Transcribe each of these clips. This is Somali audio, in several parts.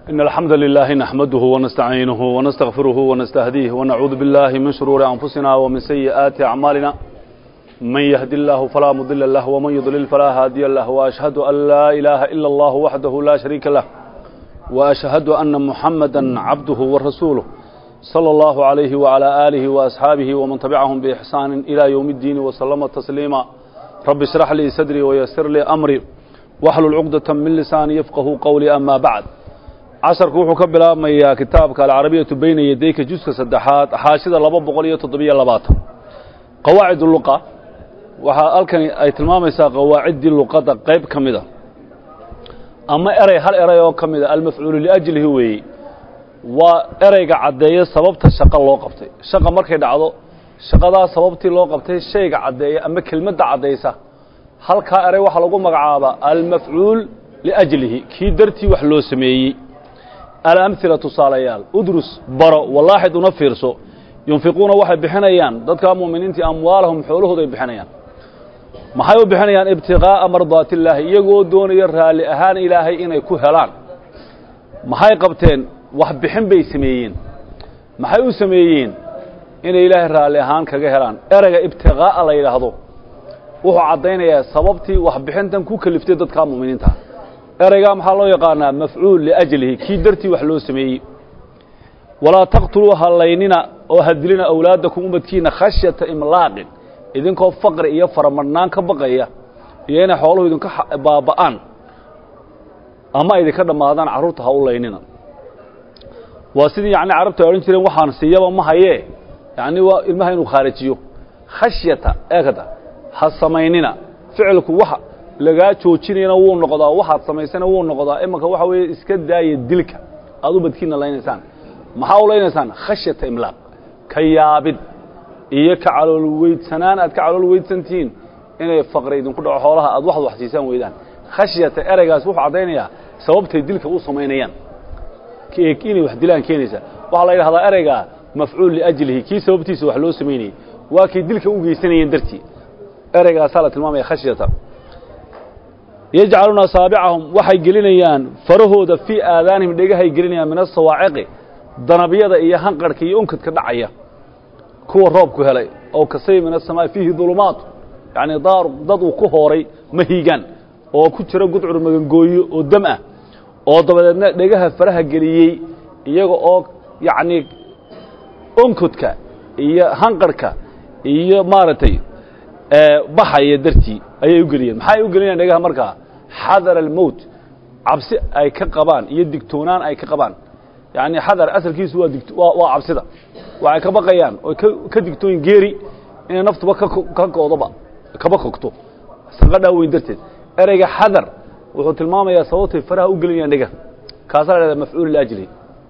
إن الحمد لله نحمده ونستعينه ونستغفره ونستهديه ونعوذ بالله من شرور أنفسنا ومن سيئات أعمالنا من يهد الله فلا مضل له ومن يضلل فلا هادي له وأشهد أن لا إله إلا الله وحده لا شريك له وأشهد أن محمدا عبده ورسوله صلى الله عليه وعلى آله وأصحابه ومن تبعهم بإحسان إلى يوم الدين وسلم تسليما رب اشرح لي صدري ويسر لي أمري واحلل عقدة من لساني يفقه قولي أما بعد casharku wuxuu ka bilaabmayaa kitaabka alcarabiyatu bayna yadayka juska saddexaad xaashida laba boqol iyo toddobiyo labaatan qawaacid luqa waxaa halkani ay tilmaamaysaa qawaaciddii luqadda qayb ka mida ama erey hal erey oo ka mida almafcuulu liajlihi weeye waa ereyga caddeeya sababta shaqo loo qabtay shaqa markay dhacdo shaqadaa sababtii loo qabtay shayga caddeeya ama kelmadda caddaysa halkaa erey waxaa lagu magacaabaa almafcuul liajlihi kii dartii wax loo sameeyey alamhila tusaalayaal udrus baro walaaxid una fiirso yunfiquuna waxay bixinayaan dadka mu'miniintii amwaalahum xoolahooday bixinayaan maxay u bixinayaan ibtiqaa'a mardaati illaahi iyagoo doonaya raalli ahaan ilaahay inay ku helaan maxay qabteen wax bixin bay sameeyeen maxay u sameeyeen inay ilaahay raalli ahaan kaga helaan ereyga ibtiqaa'a la yidhaahdo wuxuu caddaynayaa sababtii waxbixintan ku keliftay dadka mu'miniinta ereygaa maxaa loo yaqaanaa mafcuul liajlihi kii dartii wax loo sameeyey walaa taqtuluu hallaynina oo hadilina awlaadakum umadkiina khashyata imlaaqin idinkoo faqri iyo faramadhnaan ka baqaya iyo inay xooluhu idinka baaba'aan ama idinka dhammaadaan carruurta ha u laynina waa sidii yacni carabtu ay odhan jireen waxaan siiyaba ma hayee yacni waa ilmaha inuu khaarijiyo khashyata eekada ha samaynina ficilku waxa lagaa joojinayana wuu noqdaa waxaad samaysana wuu noqdaa imanka waxa weeye iska daaya dilka aad ubadkiina laynaysaan maxaa u laynaysaan khashyata imlaaq ka yaabid iyo ka calool weydsanaan aad ka calool weydsantihiin inay faqri idinku dhaco xoolaha aad waxad wax siisaan weydaan khashyata ereygaas wuxuu caddaynayaa sababtay dilka u samaynayaan inay wax dilaan keenaysa waxaa la yidhahdaa ereygaa mafcuul liajlihi kii sababtiisa wax loo samaynayey waa kay dilka u geysanayeen dartii ereygaasaa la tilmaamaya khashyata yajcaluuna asaabicahum waxay gelinayaan farahooda fii aadaanihim dhegahay gelinayaan min asawaaciqi danabyada iyo hanqarhka iyo unkadka dhacaya kuwa roobku helay oo kasay min asamaa'i fiihi dulumaat yacnii daar dad uu ku hooray mahiigaan oo ku jira gudcur magangooyo oo dam ah oo dabadeedna dhegaha faraha geliyey iyaga oo yacnii onkadka iyo hanqarhka iyo maaragtay baxaya dartii ayay u geliyeen maxay u gelinayaan dhegaha markaa xadar almowt cabsi ay ka qabaan iyo digtoonaan ay ka qabaan yacni xadar asalkiisu waadigt waa waa cabsida waxay ka baqayaan oy ka ka digtooyin geeri inay naftuba ka ka koodoba kaba kogto sanqadhaa weyn darteed ereyga xadar wuxuu tilmaamayaa sababtay faraha u gelinayaan dhegaha kaasaa la dhahdaa mafcuul liajlihi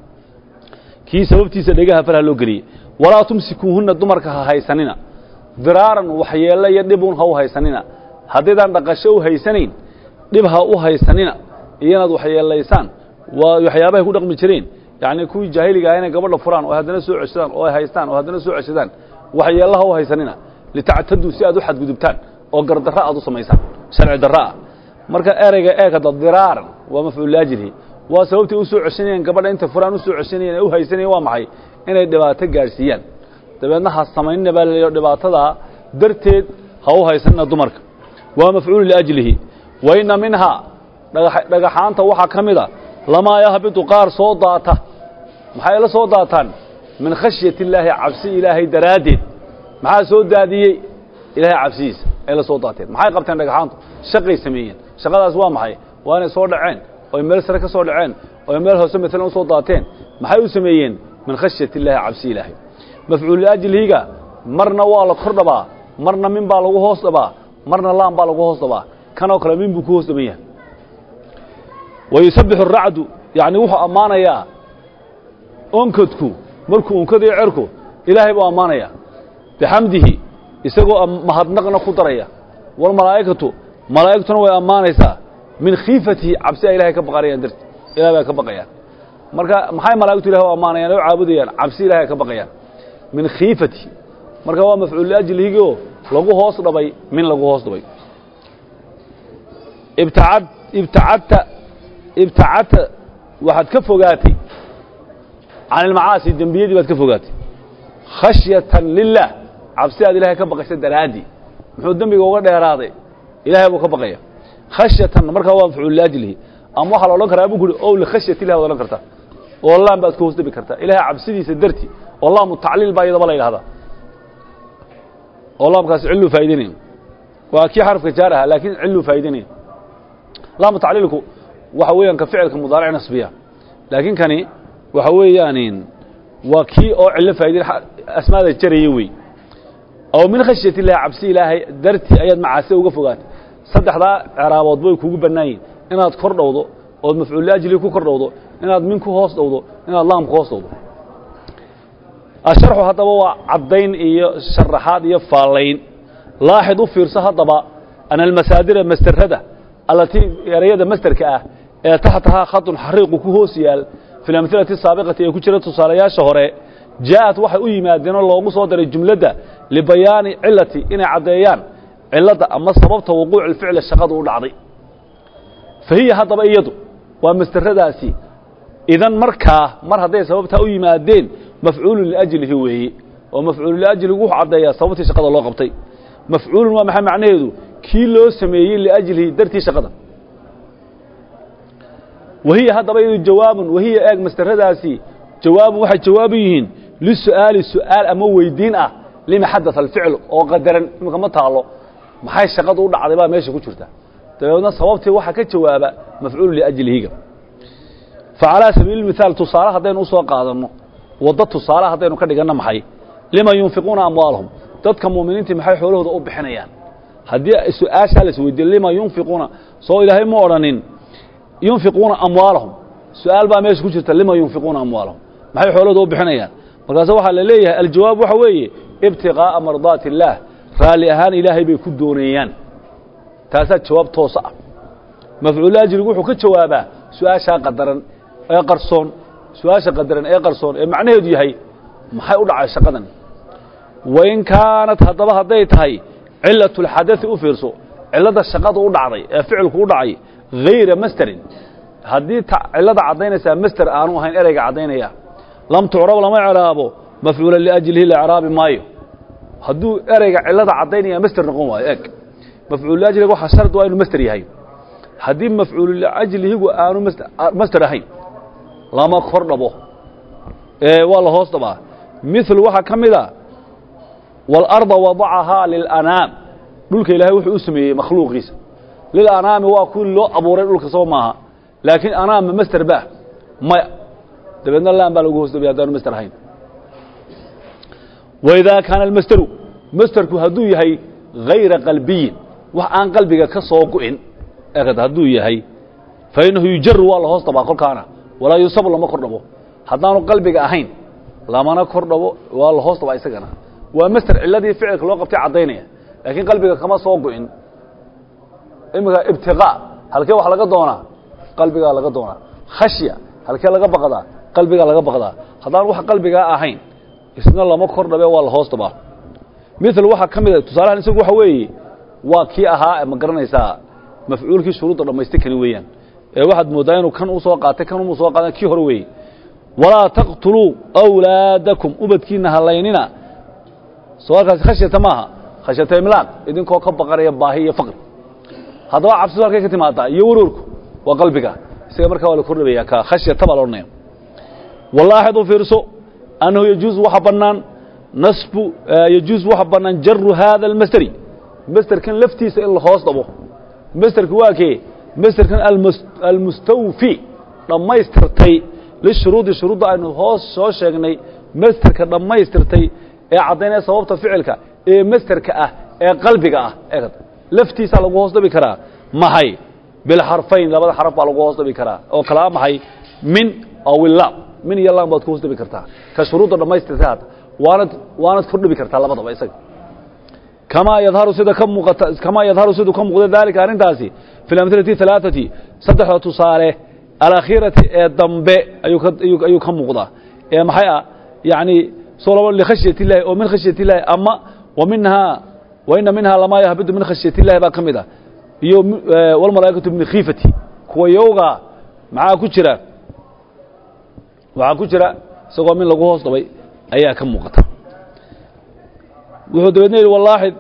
kii sababtiisa dhegaha faraha loo geliyey walaa tumsikuuhunna dumarka ha haysanina diraaran waxyeello iyo dhibun ha u haysanina haddaydaan dhaqasho u haysanayn dhib ha u haysanina iyo inaad waxyeelaysaan waa waxyaabahay ku dhaqmi jireen yacni kuwii jaahiliga ah inay gabadha furaan oo haddana soo ceshadaan oo ay haystaan oo haddana soo ceshadaan waxyeello ha u haysanina litactaduu si aad u xadgudubtaan oo gardarro aad u samaysaan sharci darro ah marka ereyga eekada diraaran waa mafcuul liajlihi waa sababtay u soo ceshanayeen gabadha intay furaan u soo ceshanayeen ee u haysanayeen waa maxay inay dhibaato gaadhsiiyaan dabeedna ha samaynina baa laleeyo dhibaatadaa darteed ha u haysanina dumarka waa mafcuulu liajlihi wa inna minhaa dhagaxaanta waxaa ka mida lamaa yahbitu qaar soo daata maxay la soo daataan min khashyati illaahi cabsi ilaahay daraaddeed maxaa soo daadiyey ilaahay cabsidiisa ay la soo daateen maxay qabteen dhagaxaantu shaqay sameeyeen shaqadaas waa maxay waa inay soo dhaceen oy meel sare ka soo dhaceen oy meel hoose maalan u soo daateen maxay u sameeyeen min khashyati illaahi cabsi ilaahay mafcuul liajlihiga marna waa la kor dhabaa marna min baa lagu hoos dhabaa marna laan baa lagu hoos dhabaa kanoo kale min buu ku hoos dhaban yahay wa yusabbixu aracdu yacni wuxuu ammaanayaa onkadku markuu onkadayo cerku ilaahay buu ammaanayaa bixamdihi isagoo mahadnaqna ku daraya walmalaa'ikatu malaa'igtuna way ammaanaysaa min khiifatihi cabsi ay ilahay ka baqanayaan darti ilahay bay ka baqayaan marka maxay malaa'igtu ilahay u ammaanayaan oo caabudayaan cabsi ilahay ka baqayaan min khiifati marka waa mafcuul liajlihigioo lagu hoos dhabay min lagu hoos dhabay ibtacad ibtacadta ibtacadta waxaad ka fogaatay can ilmacaasi dembiyadii baad ka fogaatay khashyatan lilah cabsi aad ilahay ka baqaysa daraaddii muxuu dembiga uga dheeraaday ilahay buu ka baqaya khashyatan markaa waa mafcuul liajlihi ama waxaa la odhan karaa buu ku uhi ow likhashyati ilah waad odhan kartaa oo laan baad ku hoos dhabi kartaa ilahay cabsidiisa darti oo laamu tacliil baa iyadaba la yidhahdaa oo laamkaasi cilluu faa'idaynaya waa kii xarafka jaar ahaa laakiin cilluu faa'idaynaya laamu tacliilku waxa weeyaan ka ficilka mudaaric nasbiya laakiin kani waxa weeyaan waa kii oo cillo faa'idayn asmaada jaraya wey oo min khashyati illahi cabsi ilaahay dartii ayaad macaasida uga fogaatay saddexdaa ceraabood way kugu bannaan yihin inaad kor dhowdo ood mafcuul liajli ku kor dhowdo inaad min ku hoos dhowdo inaad laam ku hoos dhowdo asharxu haddaba waa caddayn iyo sharaxaad iyo faallayn laaxid u fiirso haddaba ana almasaadira masderada allatii erayada masderka ah ee taxtahaa khadun xariiqu ku hoos yaal fi lamhilati saabiqati ee ku jira tusaalayaasha hore jaa'at waxay u yimaadeenoo loogu soo daray jumladda libayaani cilati inay caddeeyaan cilladda ama sababta wuquuci ficli shaqadu u dhacday fa hiya haddaba iyadu waa masderadaasi idan markaa mar hadday sababtaa u yimaadeen mafcuulun liajlihi weeye oo mafcuulu liajlihi wuxuu caddeeyaa sababtii shaqada loo qabtay mafcuulun waa maxay macnaheedu kii loo sameeyey liajlihi dartii shaqada wahiya haddaba iyadu jawaabun wahiya eeg masderadaasi jawaabun waxay jawaabu yihiin lisu'aali su'aal ama weydiin ah lima xadaa alficl oo qadaran imika ma taalo maxay shaqadu u dhacday baa meesha ku jirta dabeedna sababtii waxaa ka jawaaba mafcuulu liajlihiga facalaa sabiili mihaal tusaale haddaynu usoo qaadanno waddo tusaale haddaynu ka dhiganno maxay lima yunfiquuna amwaalahum dadka muuminiintii maxay xoolahooda u bixinayaan haddii su-aashaa la isweydiiyo lima yunfiquuna soo ilaahay ma odhanin yunfiquuna amwaalahum su-aal baa meesha ku jirta lima yunfiquuna amwaalahum maxay xoolahooda u bixinayaan markaase waxaa la leeyahay aljawaab waxa weeye ibtiqaa'a mardaati illaah raalli ahaan ilaahay bay ku dooneeyaan taasaa jawaab toosa ah mafcuul ajligu wuxuu ka jawaabaa su-aashaa qadaran ee qarsoon su-aasha qadaran ee qarsoon ee macnaheedu yahay maxay u dhacay shaqadan wain kaanat haddaba hadday tahay cilatu اlxadai u fiirso cilladda shaqadu u dhacday ee ficilku u dhacay hayra masterin haddii cillada caddaynaysaa master aanu ahayn ereyga caddaynaya lam tucrab lama ecraabo mafcuula liajlihi la ecraabi maayo hadduu ereyga cillada caddaynaya master noqon waayo eg mafcuul liajliga waxaa shard waa inuu master yahay haddii mafcuulu liajlihigu aanu master ahayn lama kor dhabo ee waa la hoos dhabaa mil waxaa ka mid a waalarda wadacahaa lilanaam dhulka ilaahay wuxuu u sameeyey makhluuqiisa lilanaami waa kuwii loo abuuray dhulka soo maaha laakiin anaama master ba maya dabeedna laan baa lagu hoos dabaya haddaanu master ahayn waidaa kaana almasteru masterku hadduu yahay hayra qalbiyin wax aan qalbiga ka soo gu'in eekad hadduu yahay fa innahu yujaru waa la hoos dabaa kolkaana walaa yusabu lama kor dhabo haddaanu qalbiga ahayn lamana kor dhabo waa la hoos dabaa isagana waa master cilladii ficilka loo qabtay caddaynaya laakiin qalbiga kama soo gu'in iminka ibtiqaa halkee wax laga doonaa qalbigaa laga doonaa khashya halkee laga baqdaa qalbigaa laga baqdaa haddaan wax qalbigaa ahayn isna lama kor dhabe waa la hoos dabaa mil waxaa ka mida tusaalahan isagu waxa weeye waa kii ahaa ma garanaysaa mafcuulkii shuruudda dhammaystay kani weeyaan ee waxaad mooddaa inuu kan u soo qaatay kan umu soo qaada kii hore weeye walaa taqtuluu awlaadakum ubadkiina halaynina soo halkaasi khashyata maaha khashyata imlaaq idinkoo ka baqanaya baahi iyo faqri haddaba cabsidu halkay ka timaadaa iyo waroorku waa qalbiga isaga markaa waa la kordhabaya ka khashyata baa la odhanaya walaaxid u fiirso annahu yajuuز waxa bannaan nasbu yajuuز waxa bannaan jaru hada almasderi masderkan laftiisa in la hoos dhabo masderka waa kee masderkan almustawfi dhammaystirtay lishuruudi shuruudda aynu hoos soo sheegnay masderka dhammaystirtay ee caddaynaya sababta ficilka ee masderka ah ee qalbiga ah eegad laftiisaa lagu hoos dhabi karaa maxay bilxarfayn labada xaraf baa lagu hoos dhabi karaa oo kalaa maxay min aw ilaam min iyo lam baad ku hoos dhabi kartaa ka shuruudda dhammaystirtay hadda waanad waanad kor dhabi kartaa labadaba isaga kamaa yadharu sida ka muuqata kamaa yadharu siduu ka muuqda daalika arrintaasi fi lamhilati halaaثati saddexda tusaale alakhiirati ee dambe ayuu ka ayuu ka muuqdaa ee maxay ah yani soo laba likhashyati illahi oo min khashyati illahi ama wa minhaa wa ina minhaa lamaa yahbidu min khashyati illahi baa ka mid ah iyo walmalaa'ikatu min khiifati kuwa yowga maxaa ku jira waxaa ku jira isagoo min lagu hoos dhabay ayaa ka muuqata wuxuu dabeedna yidhi walaaxid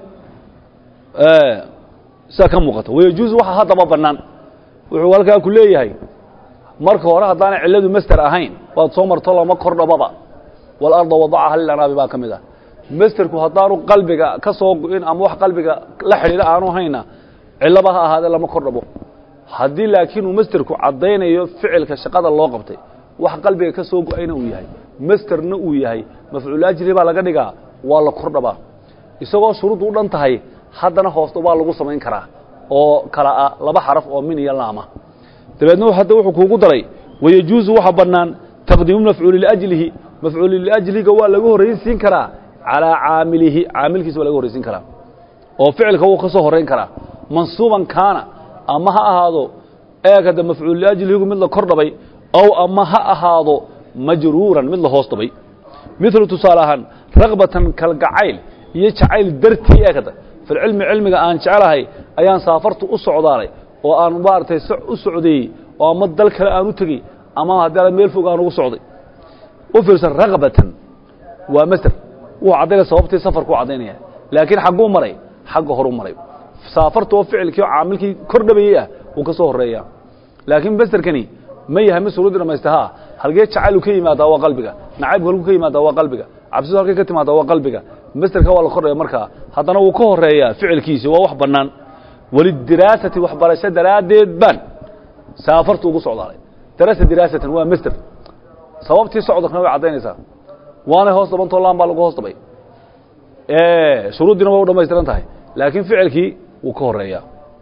sidaa ka muuqata wayajuusu waxa haddaba bannaan wuxuu halkaa ku leeyahay marka hore haddaanay cilladu master ahayn waad soo marto lama kor dhababa walarda wadacaha lilanaabi baa ka mid ah masterku haddaanu qalbiga ka soo go-in ama wax qalbiga la xidhiidha aanu hayna cillaba ha ahaadee lama kor dhabo haddii laakiin uu masterku caddaynayo ficilka shaqada loo qabtay wax qalbiga ka soo go-ayna uu yahay masterna uu yahay mafcuulajri baa laga dhigaa waa la kor dhabaa isagoo shuruuddu u dhan tahay haddana hoosta waa lagu samayn karaa oo kala ah laba xaraf oo min iyo laama dabeedna hadda wuxuu kuugu daray wayajuusu waxa bannaan taqdiimu mafcuuli liajlihi mafcuuli liajlihiga waa lagu horraysiin karaa calaa caamilihi caamilkiisa waa laga horraysiin karaa oo ficilka wuu ka soo horrayn karaa mansuuban kaana ama ha ahaado eeg hadda mafcuul liajlihigu mid la kor dhabay ow ama ha ahaado majruuran mid la hoos dhabay milu tusaale ahaan rakbatan kalgacayl iyo jacayl dartii eeg hadda filcilmi cilmiga aan jecelahay ayaan saafartu u socdaalay oo aan maaragtay u socdeeyey oo ama dal kale aan u tegey ama haddii meel fog aan ugu socday u fiirsan rakbatan waa masder wuu caddaynaya sababtii safarku u caddaynaya laakiin xagguu maray xagga horu maray saafarta oo ficilkii oo caamilkii kor dhabayey ah wuu ka soo horreeyaa laakiin masderkani ma yahay mid suruudii dhamaysta ha halgee jacaylu ka yimaadaa waa qalbiga nacaybku halku ka yimaadaa waa qalbiga cabsidu halkay ka timaadaa waa qalbiga masderka waa la kordhaya markaa haddana wuu ka horeeyaa ficilkiisi waa wax bannaan walidiraasati waxbarasho daraaddeed baan saafartu ugu socdaalay darasa diraasatan waa masder sababtii socdalkana way caddaynaysaa waanay hoos dabantoo laan baa lagu hoos dabay shuruuddiina way u dhamaystiran tahay laakiin ficilkii wuu ka horeeyaa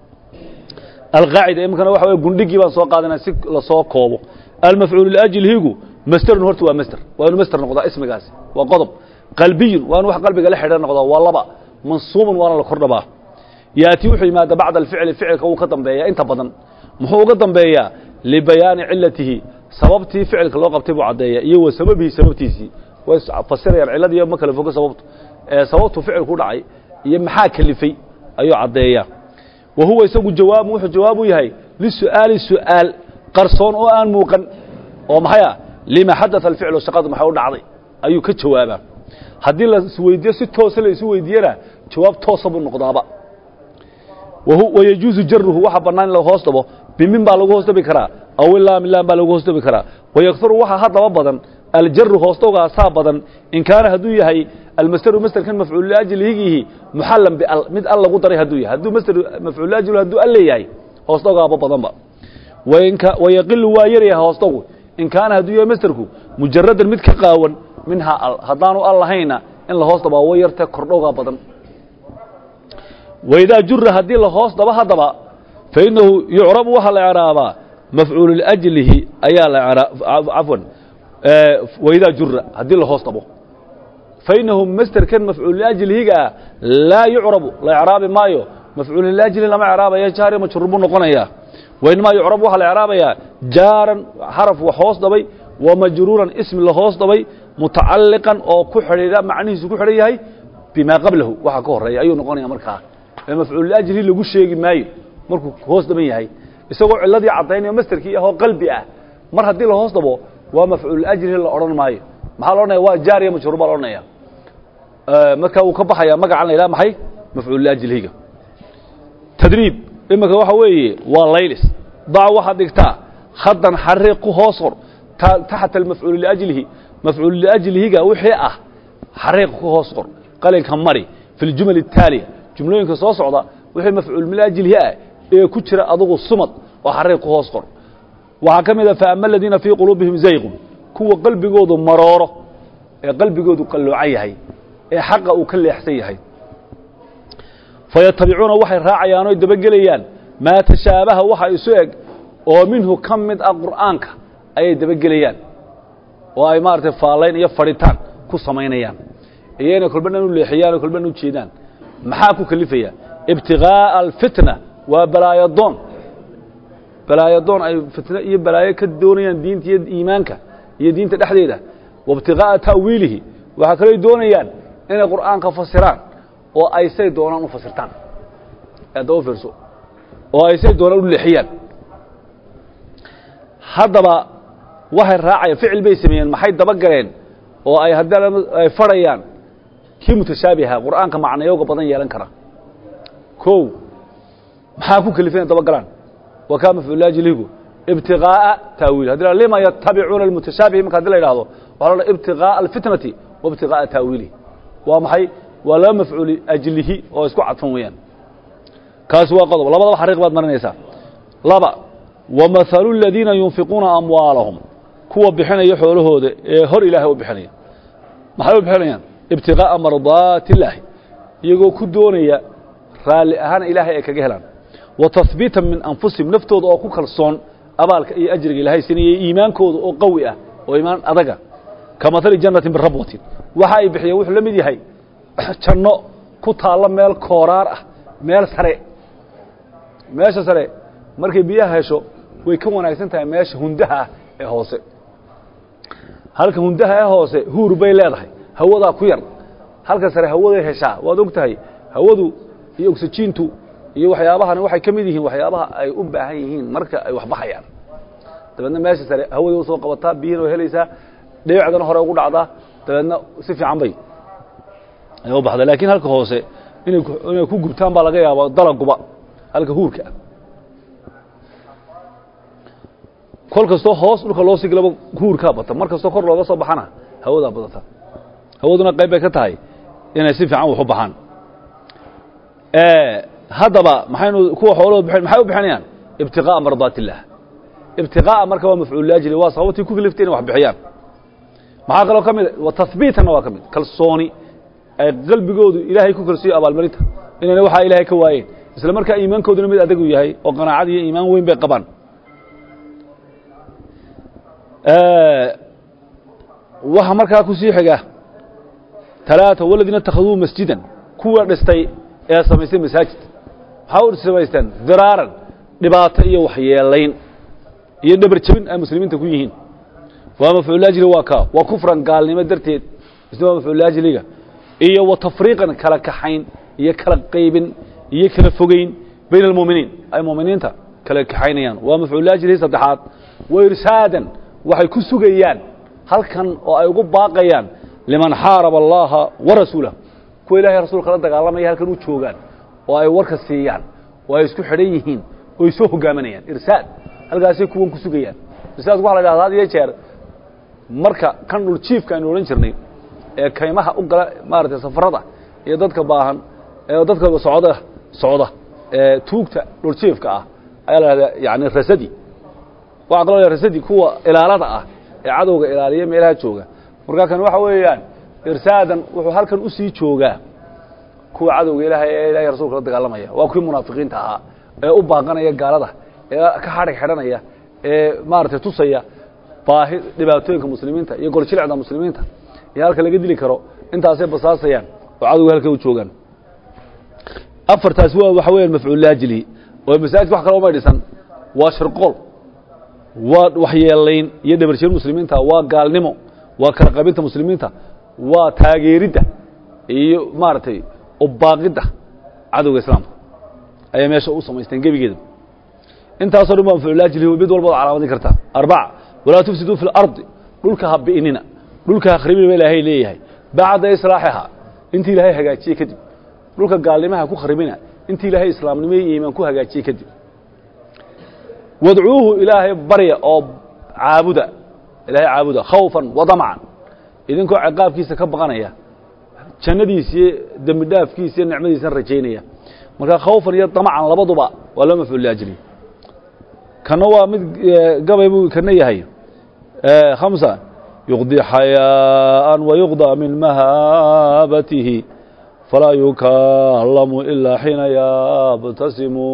alqaacida iminkana waxa wey gundhigii baan soo qaadanaa si lasoo koobo almafcuul liajlihigu masterun horta waa master waa inu master noqdaa ismigaasi waa qodob qalbiyun waa inu wax qalbiga la xidhiir noqdaa waa laba mansuubun waana la kor dhabaa yaati wuxuu yimaada bacda alficli ficilka wuu ka dambeeyaa inta badan muxuu uga dambeeyaa libayaani cilatihi sababtii ficilka loo qabtay buu caddeeya iyo wa sababihi sababtiisii way fasirayaan ciladiiyo ma kala fogo sababtu sababtu ficilku dhacay iyo maxaa kelifay ayuu caddeeyaa wa huwa isagu jawaabu wuxuu jawaab u yahay lisu'aali su'aal qarsoon oo aan muuqan oo maxay ah lima xadaa alficlu shaqadu maxay u dhacday ayuu ka jawaabaa haddii la isweydiiyo si toosa la isu weydiiyana jawaab toosa buu noqdaaba wayajuuzu jaruhu waxa bannaan in la hoos dhabo bimin baa lagu hoos dhabi karaa aw ilaam ilaan baa lagu hoos dhabi karaa wayakharu waxaa haddaba badan aljaru hoosdhowgaasaa badan in kaana hadduu yahay almasderu masderkan mafcuul liajlihigiihi muxallan bial mid al lagu daray hadduu yahay hadduu masder mafcuul liajlihi hadduu al leeyahay hoosdhowgaaba badanba wayaqilu waa yaryahay hoosdhowgu in kaana hadduu yahay masderku mujaradan mid ka qaawan minhaa al haddaanu al lahayna in la hoos dhabaa way yartee kordhowgaa badan waidaa jura haddii la hoos dhabo haddaba fainahu yucrabu waxaa la ecraabaa mafcuulu liajlihi ayaa la cafwan waidaa jura haddii la hoos dhabo fainahu masderkan mafcuul liajlihigaa laa yucrabu la ecraabi maayo mafcuul liajlihi lama ecraabaya jaari majruur buu noqonayaa wainamaa yucrabu waxaa la ecraabayaa jaaran xaraf wax hoos dhabay wa majruuran ismi la hoos dhabay mutacalliqan oo ku xidhiidha macnihiisu ku xidhan yahay bimaa qablahu waxa ka horeeya ayuu noqonaya markaa ee mafcuul liajlihi lagu sheegi maayo markuu hoos dhaban yahay isagoo ciladii caddaynaya masderkii ahoo qalbi ah mar haddii la hoos dhabo waa mafcuul liajlihi la odhan maayo maxaa la odhanaya waa jaariya majruur baa la odhanaya markaa uu ka baxaya magacan la yidhaha maxay mafcuul liajlihiga tadriib iminka waxa weeye waa laylis dac waxaad dhigtaa khadan xariiq ku hoos hor taxta almafcuul liajlihi mafcuul liajlihiga wixii ah xariiq ku hoos qor qalinka mari fi ljumal الtaaliya jumlooyinka soo socda wixii mafcuul liajlihi ah ee ku jira adugu sumad oo xariiq ku hoos qor waxaa ka mid a faama aladiina fii quluubihim zayqun kuwa qalbigoodu marooro ee qalbigoodu qalloocan yahay ee xaqa uu ka leexsan yahay fayatabicuuna waxay raacayaan oy dabagelayaan maa tashaabaha waxa isu eg oo minhu ka mid ah qur'aanka ayay dabagelayaan oo ay maaragtay faallayn iyo fadhitaan ku samaynayaan iyo inay kolba dhan u leexiyaan oo kolba dhan u jeedaan maxaa ku kelifaya ibtiغaaءa alfitna waa balaayadoon balaayadoon ay fitno iyo balaayo ka doonayaan diinta iyo iimaanka iyo diinta dhexdeeda waibtiغaaءa ta'wiilihi waxaa kaloo doonayaan inay qur'aanka fasiraan oo ay say doonaan u fasirtaan adaba fiirso oo ay say doonaan u leexiyaan haddaba waxay raacayaan ficil bay sameeyeen maxay dabagaleen oo ay haddana ay farayaan kii mutashaabiha qur'aanka macnayooga badan yeelan kara kow maxaa ku kelifay inay dabagalaan wa kaa mafcuulaajiligu ibtiqaa'a taawiil haddi la lima yatabicuuna almutashaabih marka haddi la yidhahdo waxaa la ibtiqaa'a alfitnati wa ibtiqaa'a taawiilihi waa maxay waa laba mafcuuli ajlihi oo isku cadfan weeyaan kaasi waa qodob labadaba xariiq baad marinaysaa laba wamahalu aladiina yunfiquuna amwaalahum kuwa bixinaya xoolahooda ee hor ilaahay u bixinaya maxay u bixinayaan ibtiqaa'a mardaati illaahi iyagoo ku doonaya raalli ahaan ilaahay ay kaga helaan wa tahbiitan min anfusihim naftooda oo ku kalsoon abaalka iyo ajriga ilaahay sinayay iimaankooda oo qawi ah oo iimaan adaga ka mahali jannatin birabwatin waxa ay bixiyeen wuxuu la mid yahay janno ku taallo meel kooraar ah meel sare meesha sare markay biyaha hesho way ka wanaagsan tahay meesha hundaha ah ee hoose halka hundaha ee hoose huur bay leedahay hawadaa ku yar halka sare hawaday heshaa waad og tahay hawadu iyo oksijiintu iyo waxyaabahani waxay ka mid yihiin waxyaabaha ay u baahan yihiin marka ay wax baxayaan dabeedna meesha sare hawaday usoo qabataa biyihina way helaysaa dhibicdana hore ugu dhacdaa dabeedna si fiican bay u baxda laakiin halka hoose inay inay ku gubtaan baa laga yaaba dalaguba halka huurka ah kol kastoo hoos dhulka loo siglaba huurkaa bata mar kastoo kor looga soo baxana hawadaa badata hawaduna qayb bay ka tahay inay si fiican wax u baxaan haddaba maxaynu kuwa xoolahooda bixin maxay u bixinayaan ibtiqaa'a mardaat illaah ibtiqaa'a marka waa mafcuul laajli waa sababtii ku kaliftay inay wax bixiyaan maxaa kaloo ka mid wa tahbiitanna waa ka mid kalsooni ay qalbigoodu ilaahay ku kalsiiyo abaalmarinta inayna waxaa ilaahay ka waayeen isla markaa iimaankooduna mid adagu yahay oo qanaacad iyo iimaan weyn bay qabaan waxa markaa ku sii xiga talaata waladiina itakhaduu masjidan kuwa dhistay ee samaystay masaajid maxaa u samaysteen diraaran dhibaato iyo waxyeelayn iyo dhabar jebin ay muslimiinta ku yihiin waa mafcuulaajili waa ka waa kufran gaalnimo darteed isna waa mafcuulaajiliga iyo wa tafriiqan kala kaxayn iyo kala qaybin iyo kala fogeyn bayna almuuminiin ay muuminiinta kala kaxaynayaan waa mafcuulaajilihii saddexaad wa irsaadan waxay ku sugayaan halkan oo ay ugu baaqayaan liman xaaraba allaha wa rasuulah kuwa ilahay rasuulka la dagaalamaya halkan u joogaan oo ay warka siiyaan oo ay isku xidhan yihiin oo ay soo hogaaminayaan irsaad halkaasay kuwan ku sugayaan irsaadku waxa la dhahda had iyo jeer marka kan dhul jiifka aynu odhan jirnay ee kaymaha u gala maaragtay safarada iyo dadka baahan ee dadka socda socda ee tuugta dhul jiifka ah ayaa la dhahdaa yani rasadi waxaa kaloo rasadi kuwa ilaalada ah ee cadowga ilaaliya meelaha jooga markaa kan waxa weeyaan irsaadan wuxuu halkan usii joogaa kuwa cadowga ilaahay ee ilahay rasuulka la dagaalamaya waa kuwii munaafiqiinta ahaa ee u baaqanaya gaalada ee ka xadhig xidhanaya ee maaragtay tusaya baahi dhibaatooyinka muslimiinta iyo goljilicda muslimiinta iyo halka laga dili karo intaasay basaasayaan oo cadowga halka u joogaan afartaasi waa waxa weeyaan mafcuullaajili oo masaajidka wax kale umay dhisan waa shirqool waa waxyeelayn iyo dhabarjeen muslimiinta waa gaalnimo waa kala qabinta muslimiinta waa taageeridda iyo maaragtay ubaaqidda cadowga islaamka ayay meesha u samaysteen gebigeeda intaasoo dhan waa mafcuulaajili mid walba od calaamadin kartaa arbaca walaa tufsiduu fi اlardi dhulka ha bi'nina dhulka ha kharibina ba ilaahay leeyahay bacda islaaxihaa intii ilaahay hagaajiyey kadib dhulka gaalnimaha ku kharibina intii ilaahay islaamnimo iyo iimaan ku hagaajiyey kadib wadcuuhu ilaahay barya oo caabuda ilaahay caabuda khawfan wadamcan idinkoo ciqaabkiisa ka baqanaya jannadiisa iyo dembi dhaafkiisa iyo nicmadiisana rajaynaya marka khawfan iyo damcan labaduba waa loo mafcuul liajli kana waa mid gabay buu kana yahay khamsa yuqdi xayaaءan wayuqdى min mahaabatihi falaa yukallamu ilaa xiina yabtasimu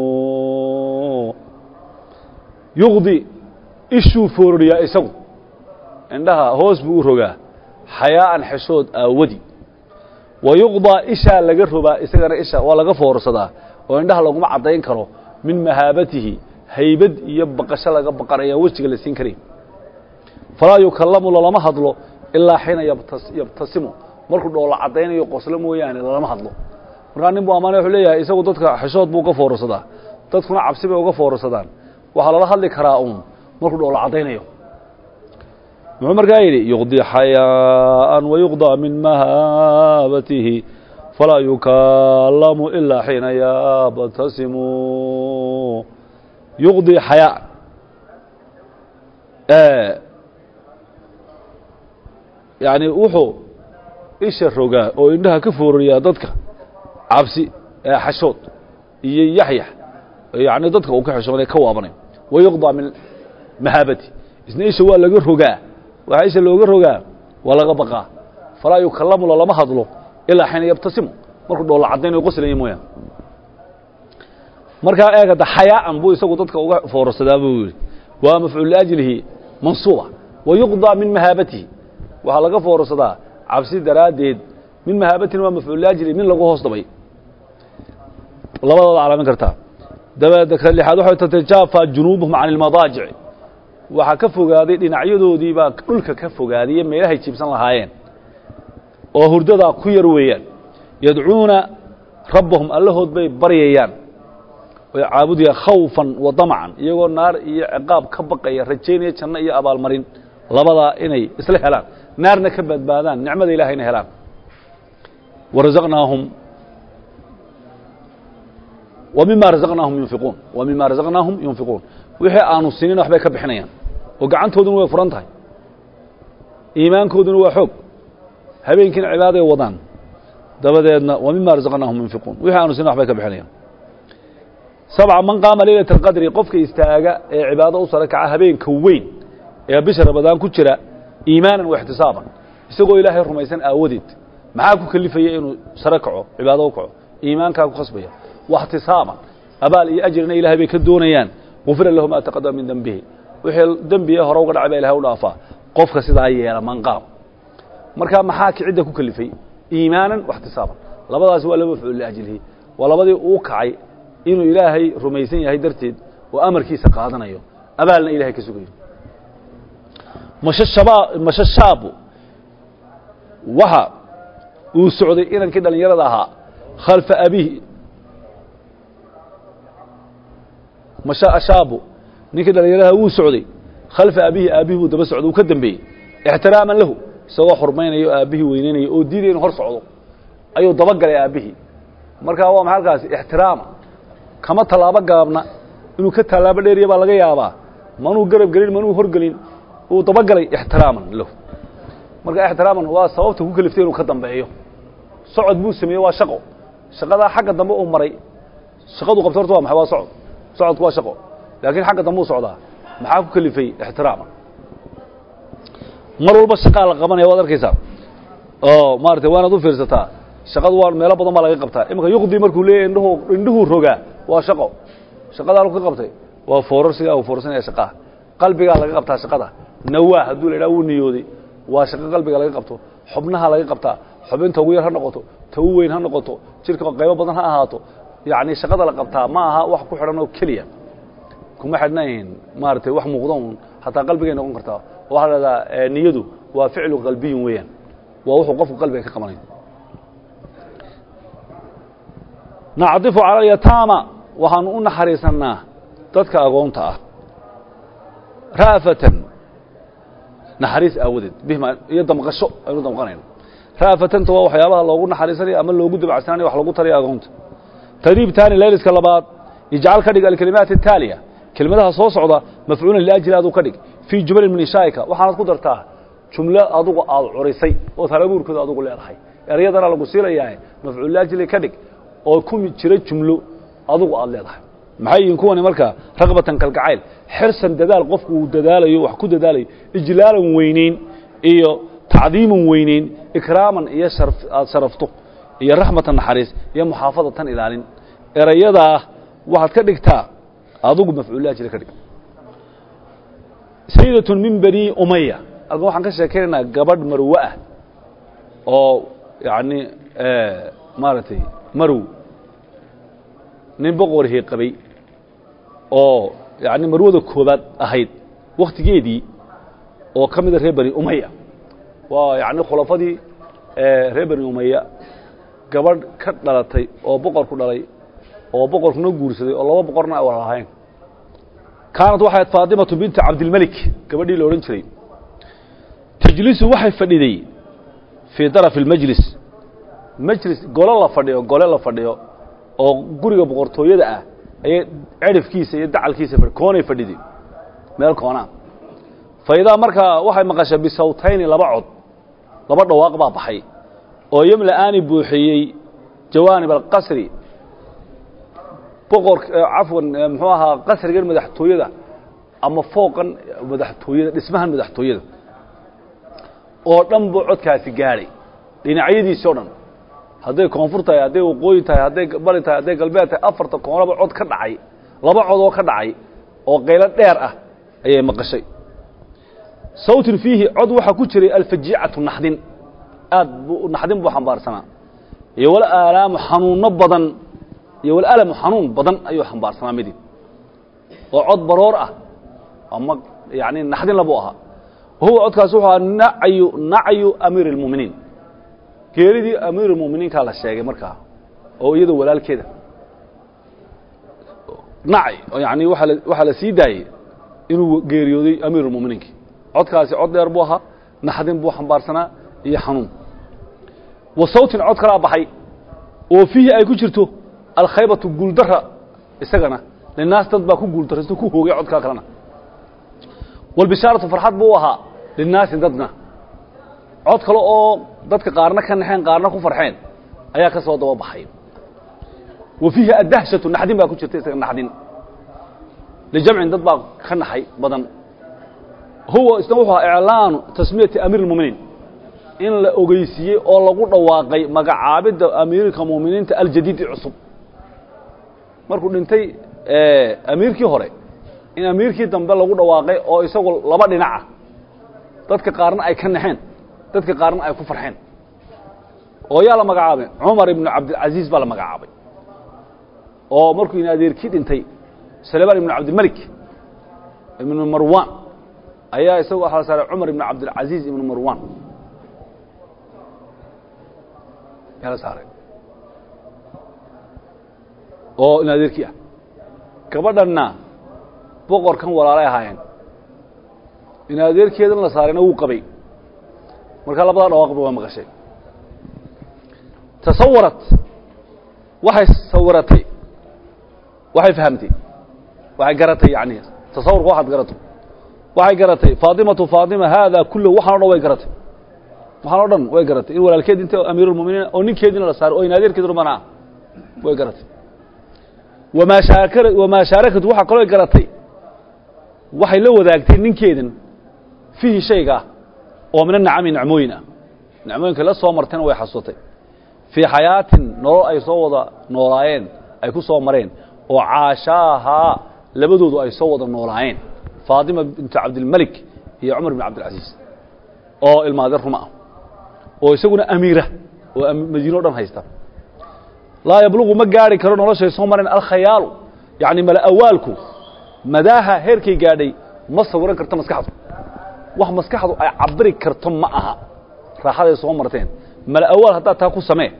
yuqdi ishuu foororiyaa isagu indhaha hoos buu u rogaa xayaa'an xeshood aawadi wa yuqdaa ishaa laga robaa isagana isha waa laga foorsadaa oo indhaha laguma caddayn karo min mahaabatihi haybad iyo baqasho laga baqanaya wejiga la siin karayn falaa yukallamu lalama hadlo ilaa xiina yabtasimu markuu dhoola caddaynayo qoslo mooyaane lalama hadlo markaa nin buu amaana wuxuu leeyahay isagu dadka xeshood buu uga foorsadaa dadkuna cabsi bay uga foorsadaan waxaa lala hadli karaa uun markuu dhoola caddaynayo muxuu markaa yidhi yuqdii xayaaan wayuqdaa min mahaabatihi falaa yukallamu ilaa xiina yabtasimu yuqdii xayaaan yani wuxuu isha rogaa oo indhaha ka foorariyaa dadka cabsi xashood iyo yaxyax yani dadka uu ka xeshoonay ka waabanay wayuqdaa min mahaabati isna isha waa laga rogaa waxaa isha looga rogaa waa laga baqaa falaa yukallamu lalama hadlo ilaa xiina yabtasimu markuu dhoolla cadaynayo qoslaya mooyaan markaa eegada xayaaan buu isagu dadka uga foorarsadaa buu yidhi waa mafcuul liajlihi mansuuba wayuqdaa min mahaabatihi waxaa laga foorarsadaa cabsi daraaddeed min mahaabatin waa mafcuul liajlihi min lagu hoos dabay labadooda calaamin kartaa dabeed ka lixaad waxay tatajaafa junuubuhum can ilmadaajic waxaa ka fogaaday dhinacyadoodii baa dhulka ka fogaadaiyo meelahay jiibsan lahaayeen oo hurdadaa ku yar weeyaan yadcuuna rabbahum allahood bay baryayaan oy caabudayaan khawfan wa damcan iyagoo naar iyo ciqaab ka baqaya rajaynaya janno iyo abaalmarin labadaa inay isla helaan naarna ka badbaadaan nicmada ilahayna helaan warazaqnaahum wa mima razaqnaahum yunfiquun wa mima razaqnaahum yunfiquun wixii aanu sinin waxbay ka bixinayaan oo gacantooduna way furan tahay iimaankooduna waa xoog habeenkiina cibaaday wadaan dabadeedna wa mima razaqnaahum yunfiquun wixii aanu sinin waxbay ka bixinayaan sabca man qaama leylata alqadri qofka istaaga ee cibaado u sara kaca habeenka weyn ee bisha ramadaan ku jira iimaanan wa ixtisaaban isagoo ilaahay rumaysan aawadeed maxaa ku kelifaya inuu sare kaco cibaado u kaco iimaankaa ku khasbaya واxtisaaban abaal iyo ajrina ilahay bay ka doonayaan gufira lahu ma taqadama min dembihi wixii dembiga hore uga dhacay baa ilahay u dhaafaa qofka sidaa yeela manqaam markaa maxaa kicidda ku kelifay iimaanan واxtisaaban labadaasi waa laba mafcuul liajlihi waa labadii uu kacay inuu ilaahay rumaysan yahay darteed oo amarkiisa qaadanayo abaalna ilahay ka sugayo mashe shaabu waxa uu socday inankii dhallinyarada ahaa khalfa abihi masha ashaabu ninkii dhallinyaradaha wuu socday khalfa abihi aabbihi buu daba socday uu ka dambeeyey ixtiraaman lahu isagoo xurmaynaya o aabbihii weyneynaya oo diidaya inu hor socdo ayuu dabagalay aabbihii markaa waa maxay halkaasi ixtiraama kama tallaabo gaabna inuu ka tallaabo dheeriya baa laga yaabaa manuu garab gelin manuu horgelin uu dabagalay ixtiraaman lahu marka ixtiraaman waa sababta ku keliftay inuu ka dambeeyo socod buu sameeyey waa shaqo shaqadaa xagga dambe uu maray shaqadu qabto horta waa maxay waa socod socodku waa shaqo laakiin xagga dambe u socdaa maxaa ku kelifay ixtiraaman mar walba shaqaa la qabanaya waad arkaysaa oo maaragtay waanaad u fiirsataa shaqadu waa meelo badan baa laga qabtaa imanka yuqdi markuu leeyahy indhuhu indhuhuu rogaa waa shaqo shaqadaa lagu ka qabtay waa foorarsigaa uu foorsanaya shaqaha qalbigaa laga qabtaa shaqada nawaa hadduu la idhaha wuu niyooday waa shaqo qalbiga laga qabto xubnaha laga qabtaa xubinta ugu yar ha noqoto ta u weyn ha noqoto jirka qaybo badan ha ahaato yacni shaqada la qabtaa ma aha wax ku xidhan oo keliya kuma xidhnayn maaragtay wax muuqda un hataa qalbigay noqon kartaa waxaa la dhahdaa niyadu waa ficlu qalbiyin weeyaan waa wuxuu qofku qalbiga ka qabanay nacdifu cala alyataama waxaanu u naxariisannaa dadka agoonta ah ra'fatan naxariis aawadeed bihma iyo damqasho aynu damqanayno ra'fatanta waa waxyaabaha loogu naxariisanayo ama loogu dabacsananayo wax lagu tarayo agoonta tadriib taani layliska labaad ijcal ka dhig alkalimaat ataaliya kelimadaha soo socda mafcuulan liajli aduu ka dhig fii jumalin min inshaa'ika waxaanad ku dartaa jumlo adugu aad curisay ood halabuurkooda adugu leedahay erayadana lagu siilayaa mafcuul liajli ka dhig oo ku jira jumlo adugu aad leedahay maxay yihiin kuwani markaa raqbatan kalgacayl xirsan dadaal qofku uu dadaalayo wax ku dadaalayo ijlaalan weyneyn iyo tacdiiman weyneyn ikraaman iyo aad sharafto iyo raxmatan naxariis iyo muxaafadatan ilaalin erayadaa waxaad ka dhigtaa adugu mafcuullaajila ka dhig sayidatun min bani umaya halkan waxaan ka sheekaynaynaa gabadh marwe ah oo yacni maaragtay marow nin boqorhii qabay oo yacni marwada koobaad ahayd wakhtigeedii oo ka mida reer bani umaya waa yacni khulafadii reer bani umaya gabadh ka dhalatay oo boqorku dhalay oo boqorkuna guursaday oo laba boqorna ay wada lahayn kaanat waxay ahayd faatimatu binti cabdilmelik gabadhii la odhan jiray tajlisu waxay fadhiday fii darafi اlmajlis majlis golo la fadhiyo gole la fadhiyo oo guriga boqortooyada ah ayay cerifkiisa iyo dacalkiisa koonay fadhiday meel koonaa fa idaa markaa waxay maqashay bisawtayni laba cod laba dhawaaq baa baxay oo yemla'aani buuxiyey jawaanib alqasri boqor cafwan muxuu ahaa qasrigan madaxtooyada ama fooqan madaxtooyada dhismahan madaxtooyada oo dhan buu codkaasi gaadhay dhinacyadiisi o dhan hadday koonfur tahay hadday waqooyi tahay hadday bari tahay hadday galbeed tahay afarta koonaba cod ka dhacay laba cod oo ka dhacay oo qaylo dheer ah ayay maqashay sawtin fiihi cod waxaa ku jiray alfajiicatu naxdin aad bu naxdin buu xambaarsanaa iyo wal aalaamu xanuunno badan iyo wal alamu xanuun badan ayuu xambaarsanaa midi oo cod baroor ah ama yani naxdin labuu ahaa huwa codkaas wuxuu ahaa nacyu nacyu amiiri اlmu'miniin geeridii amiir اlmu'miniinkaa la sheegay markaa oo iyada walaalkeeda nacy yani waaa la waxaa la sii daayey inuu geeriyooday amiir اlmu'miniinki codkaasi cod dheer buu ahaa naxdin buu xambaarsanaa iyo xanuun wa sawtin cod kalaa baxay oo fiihi ay ku jirto alkhaybatu guuldara isagana linaas dad baa ku guuldaraysto ku hoogay codkaa kalena walbishaaratu farxad buu ahaa linaasi dadna cod kale oo dadka qaarna ka naxeen qaarna ku farxeen ayaa ka soo daba baxay wa fiihi addahshatu naxdin baa ku jirta isaga naxdin lijamcin dad baa ka naxay badan huwa isna wuxuu ahaa iclaanu tasmiyati amiir اlmuminiin in la ogeysiiyey oo lagu dhawaaqay magacaabidda amiirka muminiinta aljadiidi cusub markuu dhintay amiirkii hore in amiirkii dambe lagu dhawaaqay oo isagu laba dhinaca dadka qaarna ay ka naxeen dadka qaarna ay ku farxeen oo yaa la magacaabay cumar ibnu cabdilcaziiz baa la magacaabay oo markuu in adeerkii dhintay sulaymaan ibnu cabdilmelik ibnu marwan ayaa isagu waxaa la saaray cumar ibnu cabdilcaziiz ibnu marwan yaa la saaray oo in adeerkii ah gabadhanna boqorkan walaalay ahaayeen in adeerkeedan la saarayna wuu qabay markaa labadaa dhawaaqba waa maqashay tasawarat waxay sawiratay waxay fahamtay waxay garatay yani tasawurka waxaad garato waxay garatay faatimatu faatima haada kullahu waxaan o dhan way garatay waxaan o dhan way garatay in walaalkeed inta amiirulmuminiin oo ninkeediina la saaray oo in adeerkeed rumana ah way garatay wamaa shaakar wamaa shaarakatu waxaa kaloo garatay waxay la wadaagtay ninkeedan fiihi shayga ah oo mina nacami nacmooyin ah nacmooyinka la soo martayna way xasuutay fii xayaatin nolol ay soo wada noolaayeen ay ku soo mareen oo caashaahaa labadoodu ay soo wada noolaayeen faatima bintu cabdilmelik iyo cumar bin cabdilcasiis oo ilmaadeer ruma ah oo isaguna amiira oo madiine o dhan haysta laa yablugu ma gaari karo noloshay soo mareen alkhayaalu yacni mala awaalku madaaha heerkay gaadhay ma sawiran karto maskaxdu wax maskaxdu ay cabiri karto ma aha raaxaday soo marteen mala awaal haddaad taa ku samee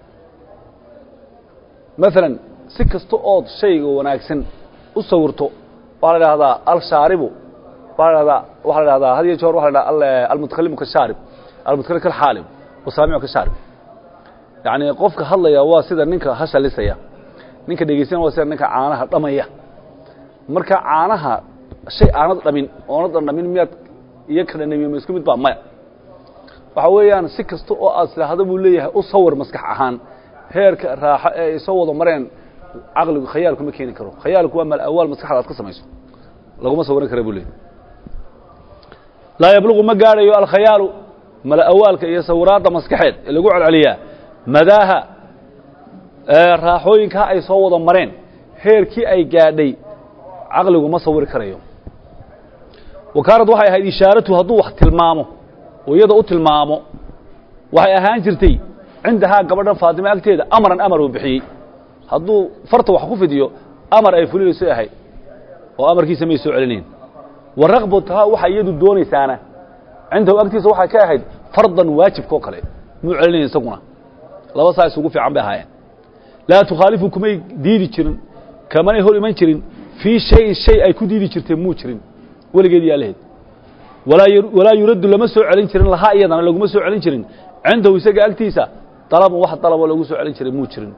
maalan si kasta ood shayga wanaagsan u sawirto waxaa la idhahdaa alshaaribu waa la dhahdaa waxaa la dhahdaa had iyo jeer waxa la dhaha almutakalimu kashaarib almutakalim kalxaalib wasaamicu kashaarib yacni qofka hadlaya waa sida ninka hashalisaya ninka dhegeysanaya waa sida ninka caanaha dhamaya marka caanaha shay aanad dhamin oonadan dhamin miyaad iyo ka dhanamiye ma isku mid baa maya waxa weeyaan si kasta oo aad tidhaahdo buu leeyahay u sawir maskax ahaan heerka raaxo ee ay soo wada mareen caqligu khayaalku ma keeni karo khayaalku waa mal awaal maskaxda aad ka samayso laguma sawiran kara buu leeyahy laa yablugu ma gaadhayo alkhayaalu mala awaalka iyo sawiraadda maskaxeed ee lagu celceliyaa madaaha raaxooyinkaa ay soo wada mareen heerkii ay gaadhay caqligu ma sawiri karayo wa kaanad waxay ahayd ishaaratu hadduu wax tilmaamo oo iyada u tilmaamo waxay ahaan jirtay cindahaa gabadhan faatime agteeda amaran amar uu bixiyey hadduu farta wax ku fidiyo amar ay fulinayso ahayd oo amarkiisa may soo celinayn wa rakbatahaa waxay iyadu doonaysaana cindahu agtiisa waxay ka ahayd fardan waajibka oo kale muu celinayn isaguna laba saa isugu fiican bay ahaayeen laa tukhaalifu kumay diidi jirin kamanay hor iman jirin fii shayin shay ay ku diidi jirtee muu jirin weligeed yaa lahayd walaa yuraddu lama soo celin jirin lahaa iyadana laguma soo celin jirin cindahu isaga agtiisa dalabun wax dalaboo lagu soo celin jiray muu jirin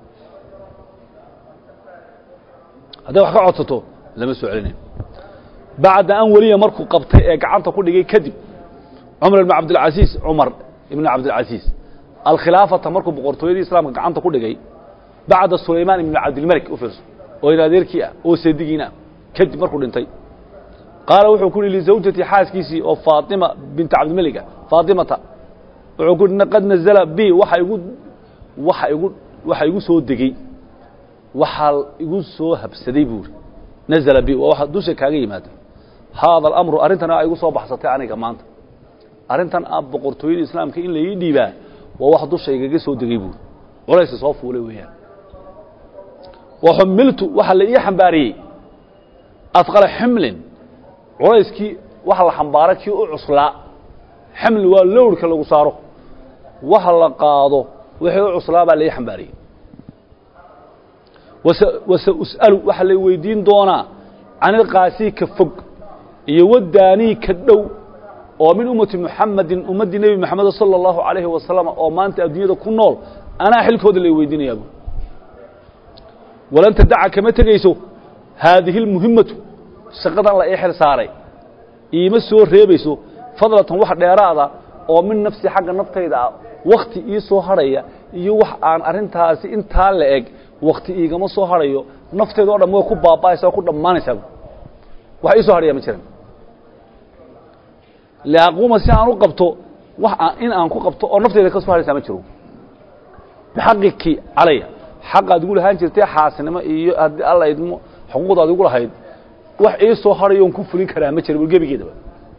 hadday wax ka codsato lama soo celinayo bacda an weliya markuu qabtay ee gacanta ku dhigay kadib cumar ibn cabdilcasiis cumar ibn cabdilcasiis alkhilaafata markuu boqortooyadii islaamka gacanta ku dhigay bacda sulaymaan ibn cabdilmalik u fiirso oo in adeerkii ah oo seedigiina kadib markuu dhintay qaala wuxuu ku yihi lizawjatii xaaskiisii oo faatima binta cabdilmeliga faatimata wuxuu ku yihi qad nazala bi waxa igu waxa igu waxa igu soo degey waxaa igu soo habsaday buuri nazala bi waa waxa dusha kaaga yimaada haada alamru arrintan a igu soo baxsatay aniga maanta arrintan a boqortooyada islaamka in laii dhiibaa waa wax dusha igaga soo degey buuri colaysa soo fuulay weeyaan waxumiltu waxaa la ii xambaariyey afqala ximlin culayskii waxa la xambaara kii u cuslaa ximli waa lowrka lagu saaro waxa la qaado wixii u cuslaa baa lai xambaariyey wase us'alu waxaa la weydiin doonaa canilqaasii ka fog iyo wadaanii ka dhow oo min ummati muxamadin ummaddii nebi moxamed sala allahu calayhi wasalam oo maanta adduunyada ku nool anaa xilkooda la weydiinayabu walan tadaca kama tegayso haadihi اlmuhimmatu shaqadan la ii xil saaray iima soo reebayso fadlatan wax dheeraada oo min nafsi xagga naftayda ah wakti ii soo hadhaya iyo wax aan arrintaasi intaa la eg wakti iigama soo hadhayo naftayda o dhan way ku baaba'aysa oo ku dhammaanaysaa wax ii soo hadhaya ma jiran liaquuma si aan u qabto wax in aan ku qabto oo naftayda ka soo hadhaysaa ma jiro bixaqiki calaya xaqaad igu lahaan jirtay xaasinimo iyo haddii alla idmo xuquuqdaad igu lahayd wax ii soo hadhayo on ku fulin karaa ma jira gebigeedaba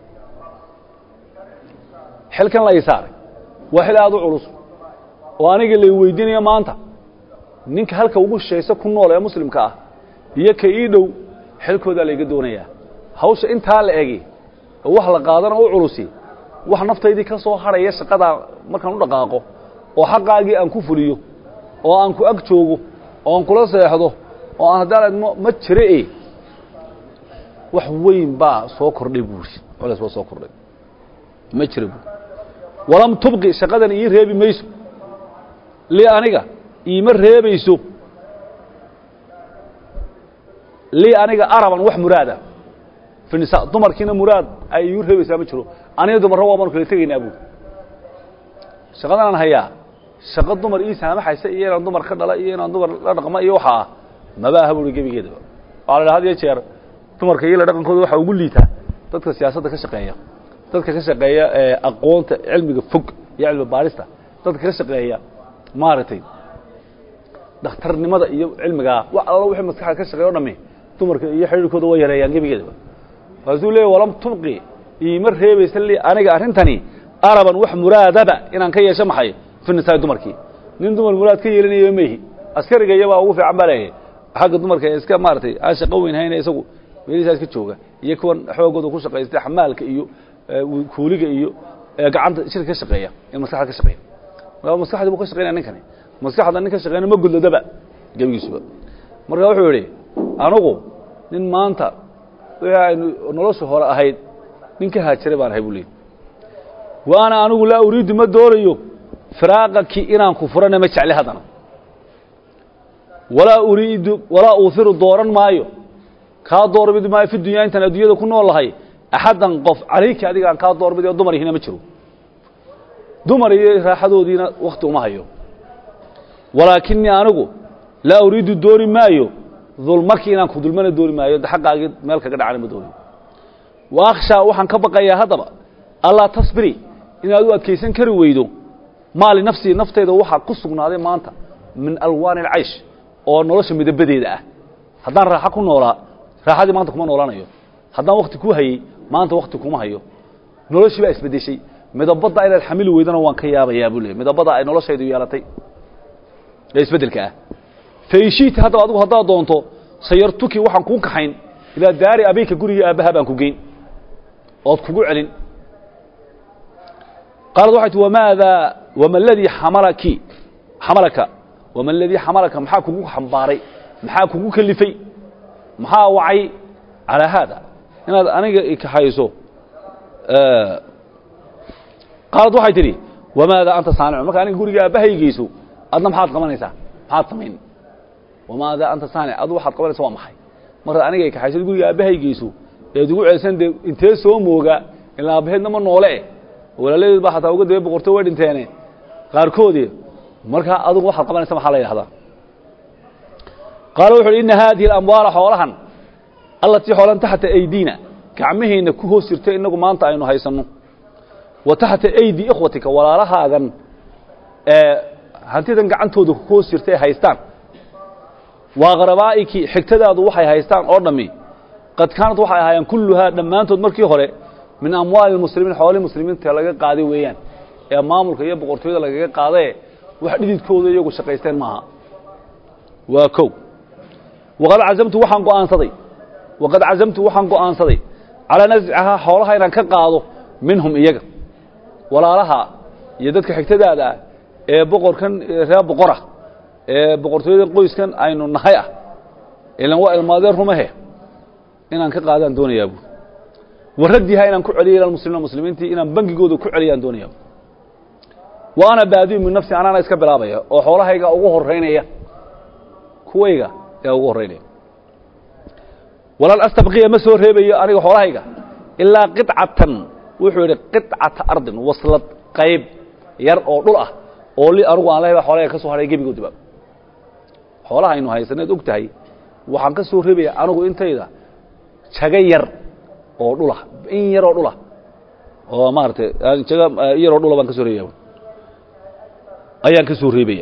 xilkan la ii saaray waa xil aada u culus oo aniga lay weydiinayo maanta ninka halka ugu shaysa ku nool ee muslimka ah iyo ka ii dhow xilkoodaa layga doonayaa hawsha intaa la egi oo wax la qaadana u culusi wax naftaydii ka soo hadhaya shaqadaa markaan u dhaqaaqo oo xaqaagii aan ku fuliyo oo aan ku ag joogo oo aan kula seexdo oo aan haddaan idmo ma jire e wax weyn baa soo kordhay buuri culays baa soo kordhay ma jira buuri walam tubqi shaqadan ii reebi mayso lii aniga iima reebayso lii aniga araban wax muraada fi nisa dumarkiina muraad ay iigu reebaysaa ma jiro aniga dumarra waa baanu kala tegaynaa buuri shaqadanaan hayaa shaqo dumar ii saamaxaysa iyo inaan dumar ka dhala iyo inaan dumar la dhaqmo iyo waxaa maba aha buuri gebigeedaba waxaa la dhaha had iyo jeer dumarka iyo la dhaqankooda waxaa ugu liitaa dadka siyaasadda ka shaqeeya dadka ka shaqeeya aqoonta cilmiga fog iyo cilmi baarista dadka ka shaqeeya maaragtay dhakhtarnimada iyo cilmigaa wax allo wixii maskaxda ka shaqeeya o dhami dumarka iyo xidhiirkooda waa yareeyaan gebigeedaba kaasuu leeya walam tubqi iima reebaysa li aniga arrintani araban wax muraadaba inaan ka yeesho maxay fi nisaa dumarkii nin dumar muraad ka yeelinayo maihi askariga iyabaa ugu fiican baa leeyahay xagga dumarka ee iska maaragtay aan shaqo weyn hayna isagu meelihiisaa iska jooga iyo kuwan xoogooda ku shaqaystay xamaalka iyo kuuliga iyo gacanta shirka ka shaqeeya ee maskaxda ka shaqeeya marka maskaxdii buu ka shaqeynaya ninkani maskaxda nin ka shaqeyna ma gudladaba gebigiisuba marka wuxuu yidhi anugu nin maanta wixii aynu nolosha hore ahayd nin ka haajiray baan ahay buu leeyay wa ana anigu laa uriidu ma doonayo firaaqaki inaan ku furana ma jecli haddana walaa uriidu walaa uuhiru dooran maayo kaa doorbidi maayo fi dunyaa intaan adduunyada ku nool lahay axaddan qof calayki adiga aan kaa doorbidi oo dumar ihina ma jiro dumar iyo raaxadoodiina wakti uma hayo walaakinii anigu laa uriidu dooni maayo dulmaki inaan ku dulmana dooni maayo xaqaagii meel kaga dhacana ma doonayo wa akhshaa waxaan ka baqayaa haddaba allaa tasbiri inaad u adkaysan kari weydo maali nafsii nafteyda waxaa ku sugnaaday maanta min alwaani alcaysh oo nolosha midabadeeda ah haddaan raaxo ku noolaa raaxadii maanta kuma noolaanayo haddaan wakti ku hayey maanta wakti kuma hayo noloshii baa isbedeshay midabadda inaad xamili weydana waan ka yaabayaa buu leey midabada ay noloshaydu yeelatay ee isbeddelka ah faishiiti haddaba adigu haddaad doonto sayartuki waxaan kuu kaxayn ilaa daari abeyka gurigii aabbaha baan ku geyn ood kugu celin qaalad waxay ti wamaada wama aladii xamalaki xamalaka wama aladii xamalaka maxaa kugu xambaaray maxaa kugu kelifay maxaa wacay calaa haada inaad aniga ikaxayso qaalad waxay tidhi wamaada anta saanicu marka aniga guriga aabbahaygeyso adna maxaad qabanaysaa maxaad samayn wamaada anta saanic adu waxaad qabanaysa waa maxay markaad anigay kaxaysad guriga aabbahaygeyso eed ugu ceelsan dee intee soo mooga ilaa aabbaheedna ma noole walaaladeed baa xataa uga daba boqorto way dhinteene qaarkoodii markaa adugu waxaad qabanaysa maxaa la yidhahdaa qaala wuxu uhi inna haadihi alamwaala xoolahan allatii xoolan taxta aydiina gacmaheenna ku hoos jirta innagu maanta aynu haysanno wa taxta aydi ikhwatika walaalahaagan ee hantidan gacantooda ku hoos jirta ay haystaan waa qarabaa'iki xigtadaadu waxay haystaan oo dhammi qad kaanad waxay ahaayeen kulluhaa dhammaantood markii hore min amwaali muslimiin xoolihii muslimiinta laga qaaday weeyaan ee maamulka iyo boqortooyada lagaga qaadae wax dhididkooda iyagu shaqaysteen maaha waa kow waqad cazamtu waxaan go'aansaday waqad cazamtu waxaan go'aansaday calaa nascahaa xoolaha inaan ka qaado minhum iyaga walaalaha iyo dadka xigtadaada ah ee boqorkan reer boqora ee boqortooyada qoyskan aynu nahay ah ilan waa ilmaadeen rumahe inaan ka qaadaan doonayaa bu waraddiha inaan ku celiyo ila muslimiina muslimiintii inaan bangigooda ku celiyaan doonayaa wa ana baadiyu min nafsi anaana iska bilaabaya oo xoolahayga ugu horeynaya kuwayga ee ugu horreynaya walan astabqiya ma soo reebayo aniga xoolahayga ilaa qicatan wuxuu yidhi qicata ardin waslad qayb yar oo dhul ah oo li anugu aan lehba xoolahayga ka soo hadhay gebigoodiba xoolaha aynu haysaneed og tahay waxaan ka soo reebaya anigu intayda jago yar oo dhulah in yaroo dhulah oo maaratay jaga in yaroo dhula baan ka soo reebaya ayaan ka soo reebaya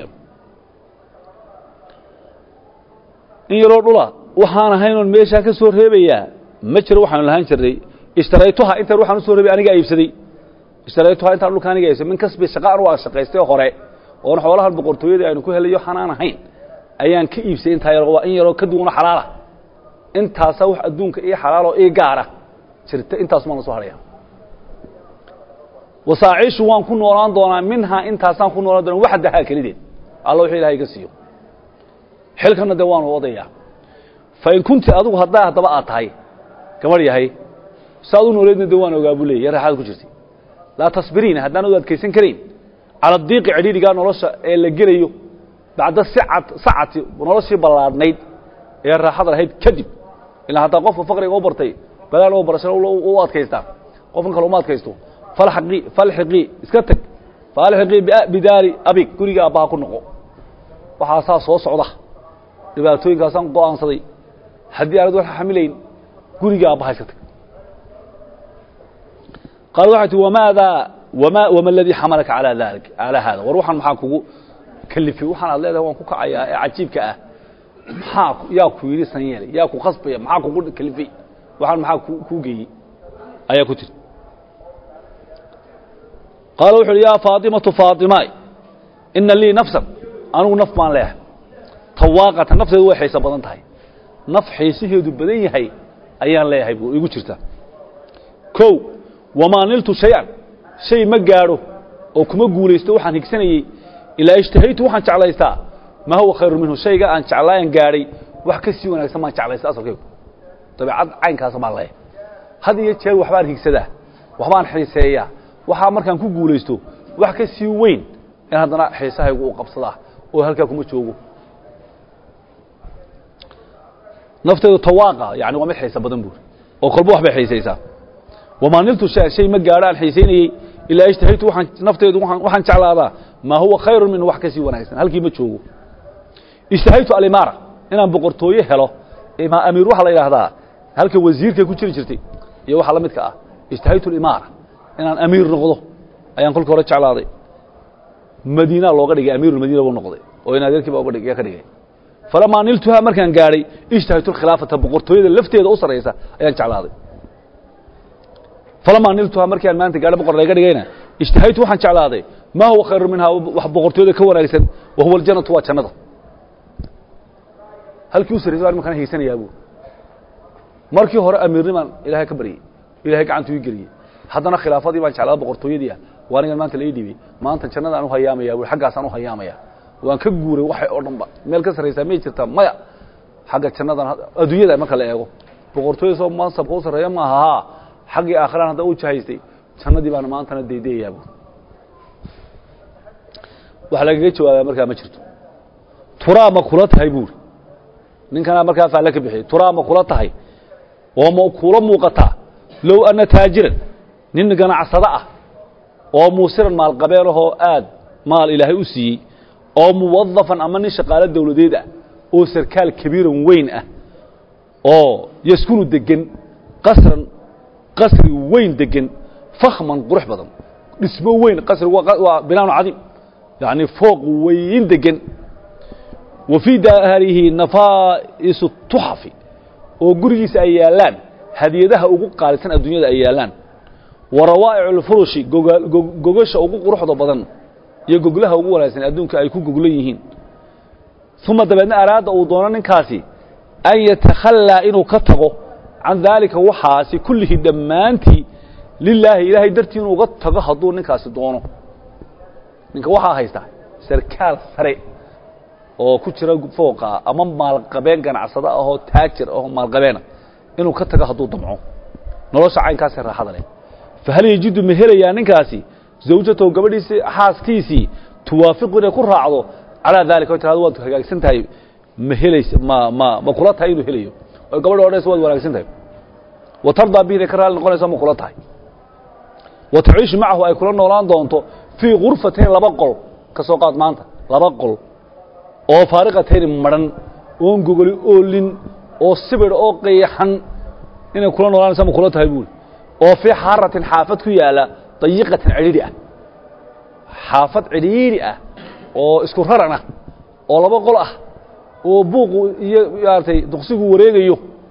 in yaroo dhula waxaan ahaynoon meeshaa ka soo reebayaa ma jiro waxaanu lahaan jirnay ishtaraytuha intaan waxaan usoo reebay aniga iibsaday ishtaraytuha intaan dhulka aniga iibsaday min kasbi shaqa anu aan shaqaystay hore oon xoolahan boqortooyadii aynu ku helayo xanaan ahayn ayaan ka iibsaday intaa yar waa in yaroo ka duwano xalaala intaasa wax adduunka ii xalaaloo ii gaara jirta intaasumaan la soo hadhaya wasaaciishu waan ku noolaan doonaa minhaa intaasaan ku noolaan doonaa waxdahaa kelideed alla wuxuu ilahay iga siiyo xilkana dee waanu odayaa fain kunti adigu haddaa haddaba aad tahay gabadh yahay saad u nooleedna de waan ogaa buu leeyay ya raaxaad ku jirtay laa tasbiriina haddaan u adkaysan karayn cala diiqi cidhiidhigaa nolosha ee la gelayo bacda sicad sacati noloshii ballaadhnayd ee raaxada lahayd kadib ilaa haddaa qofka faqriga u bartay balaan oo barashada u adkaystaa qofkan kale uma adkaysto falxaqii falxiqii iska teg falxiqii bidaari abig guriga aabbaha ku noqo waxaasaa soo socda dhibaatooyinkaasaan go'aansaday haddii aanad wax xamilayn guriga aabbaha iska tag qaal waxay tii wamaadaa wama wama aladii xamalaka alaa dalik calaa haada war waxaan maxaa kugu kalifay waxaan aad leedahay waan ku kacayaa ee cajiibka ah maxaa yaa ku yidhi san yeelay yaa ku khasbaya maxaa kugu kalifay waxaan maxaa kuu geeyey ayaa ku tiri qaala wuxu uhi yaa faatimatu faatimaay ina lii nafsan anigu naf baan leehay tawaaqata nafteedu way xiiso badan tahay naf xiisaheedu badan yahay ayaan leeyahay buu igu jirta kow wamaa niltu shay-an shay ma gaadho oo kuma guulaysto waxaan higsanayey ilaa ishtahaytu waxaan jeclaystaa maa huwa khayru minhu shayga aan jeclaayan gaadhay wax ka sii wanaagsan baan jeclaysta asalkaygu dabeecad caynkaasa baan leeyahay had iyo jeer waxbaan higsadaa waxbaan xiiseeyaa waxaa markaan ku guulaysto wax ka sii weyn in haddana xiisahaygu uu qabsadaa oo halkaa kuma joogo nafteedu tawaaqa yani waa mid xiisa badan buuri oo kolba wax bay xiisaysaa wamaa niltu shay shay ma gaadho aan xiisaynayey ilaa ishtahaytu waaan nafteedu waxaan jeclaadaa maa huwa khayru minhu wax ka sii wanaagsan halkii ma joogo ishtahaytu alimaara inaan boqortooye helo amiir waxaa la yidhaahdaa halka wasiirkay ku jiri jirtay iyo waxa la midka ah ishtahaytu alimaara inaan amiir noqdo ayaan kolka hore jeclaaday madiina looga dhigay amiirulmadiina buu noqday oo in adeerkii baa uga dhig ka dhigay falamaa niltuhaa markaan gaadhay ishtahaytu alkhilaafata boqortooyada lafteeda u sarraysa ayaan jeclaaday falamaa niltuhaa markaan maanta gaadho boqor layga dhigayna ishtahaytu waxaan jeclaaday maa huwa khayru minhaa wax boqortooyada ka wanaagsan wa huwa aljannatu waa jannada halkii u sarraysay baan imankana higsanayaa buu markii hore amiirnimaan ilaahay ka baryey ilahay gacantu ii geliyey haddana khilaafadii baan jeclaa boqortooyadii ah waa anigan maanta lai dhibay maanta jannadaan u hayaamaya bui xaggaasaan u hayaamaya waan ka guuray waxay oo dhan ba meel ka sarraysaa may jirtaa maya xagga jannadan adduunyada marka la eego boqortooyada soo mansabka u sarreeya maaha haa xaggii aakhiraan hadda u jahaystay jannadii baana maantana daydayayaa buuri wax lagaga jawaabaa markaa ma jirto turaa ma kula tahay buuri ninkanaa markaa faalle ka bixiyey turaa ma kula tahay oo ma kula muuqataa low anna taajiran nin ganacsado ah oo muusiran maalqabeenahoo aad maal ilaahay u siiyey oo muwadafan ama nin shaqaalo dawladeed ah oo sarkaal kabiiran weyn ah oo yaskunu degan qasran qasri weyn degan fakhman qurux badan dhismo weyn qasri waa binaanu cadiim yacni fooq weyn degan wa fii daarihi nafaa'isu tuxafi oo gurigiisa ay yaallaan hadiyadaha ugu qaalisan adduunyada ay yaallaan wa rawaa'icu lfurushi gogasha ugu quruxda badan iyo goglaha ugu wanaagsan adduunka ay ku goglan yihiin uma dabeedna araada uu doono ninkaasi an yatakhallaa inuu ka tago can daalika waxaasi kullihi dhammaantii lilaahi ilaahay dartii inuu uga tago hadduu ninkaasi doono ninka waxaa haysta sarkaal sare oo ku jira fooqa ama maalqabeen ganacsado ahoo taajir ahoo maalqabeena inuu ka tago hadduu damco nolosha caynkaasee raaxada leh fahal yajidu ma helayaa ninkaasi zawjatahu gabadhiisii xaaskiisii tuwaafiqu inay ku raacdo calaa daalika o tirado waad hagaagsan tahay ma helaysa ma ma ma kula tahay inuu helayo oo gabadha odhanaysa waad wanaagsan tahay wa tardaa bihi inay ka raali noqonaysa ma kula tahay wa taciishu macahu ay kula noolaan doonto fii gurfatayn laba qol ka soo qaad maanta laba qol oo faariqatayn madhan oon gogoli oolin oo sibir oo qayaxan inay kula noolaanaysa ma kula tahay buuri oo fii xaaratin xaafad ku yaala dayiqatin cidhiidhi ah xaafad cidhiidhi ah oo isku raran ah oo laba qol ah oo buuqu iyo maaragtay duqsigu wareegayo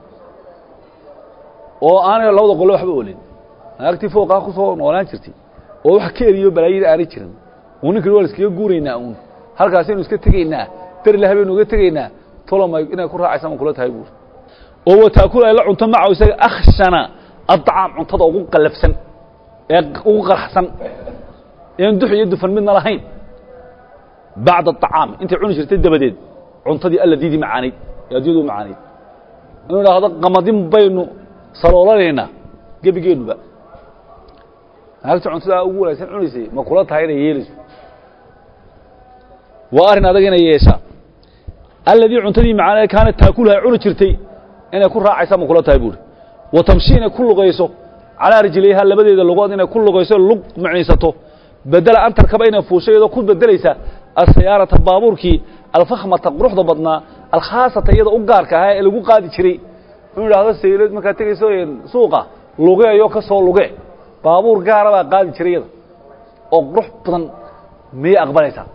oo aanay labada qole waxba olin naagtii fooqaa ku soo noolaan jirtay oo wax ka eriyo balaayada aanay jirin uu ninkan waa iskaga guuraynaa uun halkaasaynu iska tegaynaa darila habeynu uga tegaynaa tolomay inay ku raacaysa ma kula tahay buuri oo wataakul ay la cunto macahu isaga akhshana adcaam cuntada ugu qallafsan ee ugu qaraxsan een dux iyo dufan midna lahayn bacda aطacaam intay cuni jirtay dabadeed cuntadii alladiidii macaanayd ee addunyadu u macaanayd inuu idhaahdo qamadin baynu saloolanaynaa gebigeennuba naagta cuntadaa ugu wanaagsan cunaysay ma kula tahay inay yeelayso waa arrin adag inay yeeshaa alladii cuntadii macaanayd kaanat taakuluha cuni jirtay inay ku raacaysa ma kula tahay buuri wa tamshi inay ku lugayso calaa rijlayha labadeeda lugood inay ku lugayso lug macniisato bedela antarkaba inay fuusho iyadoo ku bedelaysa asayaarata baabuurkii alfakhmata quruxda badnaa alkhaasata iyada u gaarka ahaa ee lagu qaadi jiray inuu idhaahdo saylad markaad tegayso suuqa lugeeyo ka soo luge baabuur gaara baa qaadi jiray iyada oo qurux badan miyay aqbalaysaa